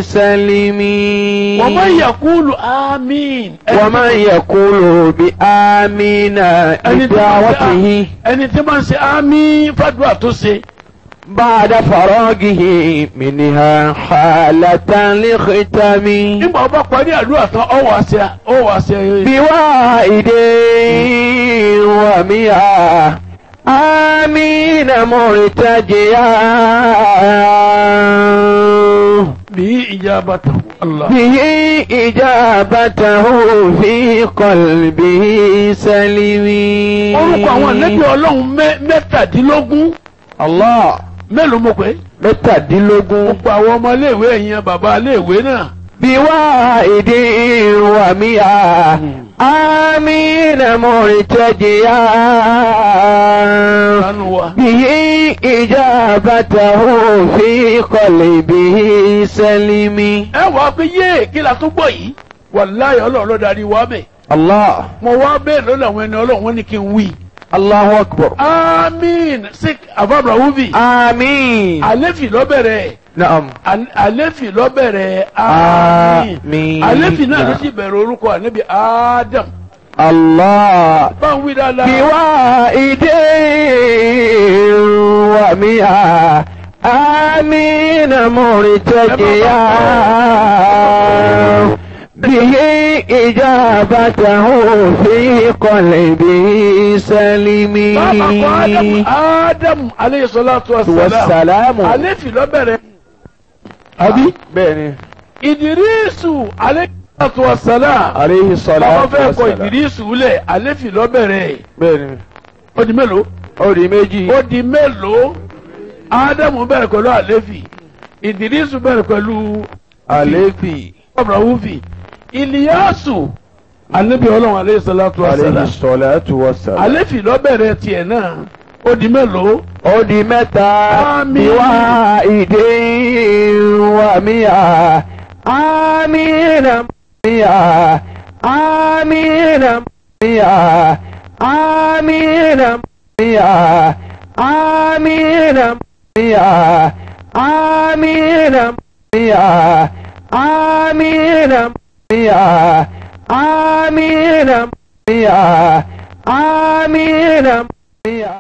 سلمي wọ́n máa ń yẹ kúlù àmín. ومن يقول بآمين ẹni tí máa ń ṣe بدعوته ẹni tí máa ń ṣe àmín fàdúrà tó ṣe. بعد فراغه منها حالة لختم nígbà wọ́n bá parí àdúrà tán ọ wá ṣe ọ wá ṣe. بواحد ومئة آمين مرتجيا bí ìjàmbá tán. Allah. به إجابته في قلبه سلمي orúkọ àwọn ànábì ọlọ́run mẹ́- mẹ́tàdínlógún الله mélòó mo pé. mẹ́tàdínlógún gbogbo àwọn ọmọ iléèwé ẹ̀yìn bàbá iléèwé náà. بواحد ومئة آمين مرتجيا sanu wa. به إجابته في قلبه سلمي ẹ wàá pé yé kí la tún gbọ́ yìí. wàláyé ọlọ́run ló darí wa bẹ̀. الله mo wá bẹ́ẹ̀ lọ́dọ̀ àwọn ẹni ọlọ́run wọn ni kí n wí. الله أكبر amiin sik ababra wubi. آمين àlefi lọ́bẹ̀rẹ̀ Naam. Al- àléfì ló bẹ̀rẹ̀ Àmín. àmín àléfì náà ló sì bẹ̀rẹ̀ orúkọ ànábì Adam Allah. báwo wí dáadáa بوائد ومئة آمين مرتجيا به إجابته في قلبي سلمي bàbá kọ Adam Adam aleyhi salatu wa salam والسلام àléfì ló bẹ̀rẹ̀ أبي بني Ìdírísù aleyhi salatu wa salam عليه bàbá الصلاة fẹ́ kọ والسلام Ìdírísù lẹ̀ àléfì ló bẹ̀rẹ̀ بني ó di mélòó أولي méjì ó di mélòó Ádámù bẹ̀rẹ̀ pẹ̀lú àléfì Ìdírísù bẹ̀rẹ̀ pẹ̀lú àléfì Abrahufi Ìlíyàsù anabi Ọlọ́run aleyhi salatu wa عليه salam الصلاة والسلام àléfì ló bẹ̀rẹ̀ tiẹ̀ náà ó di mélòó ó di mẹ́ta Àmín. ìwà ìdè wà míyà àmínà míyà àmínà míyà àmínà míyà àmínà míyà àmínà míyà àmínà míyà àmínà míyà àmínà míyà.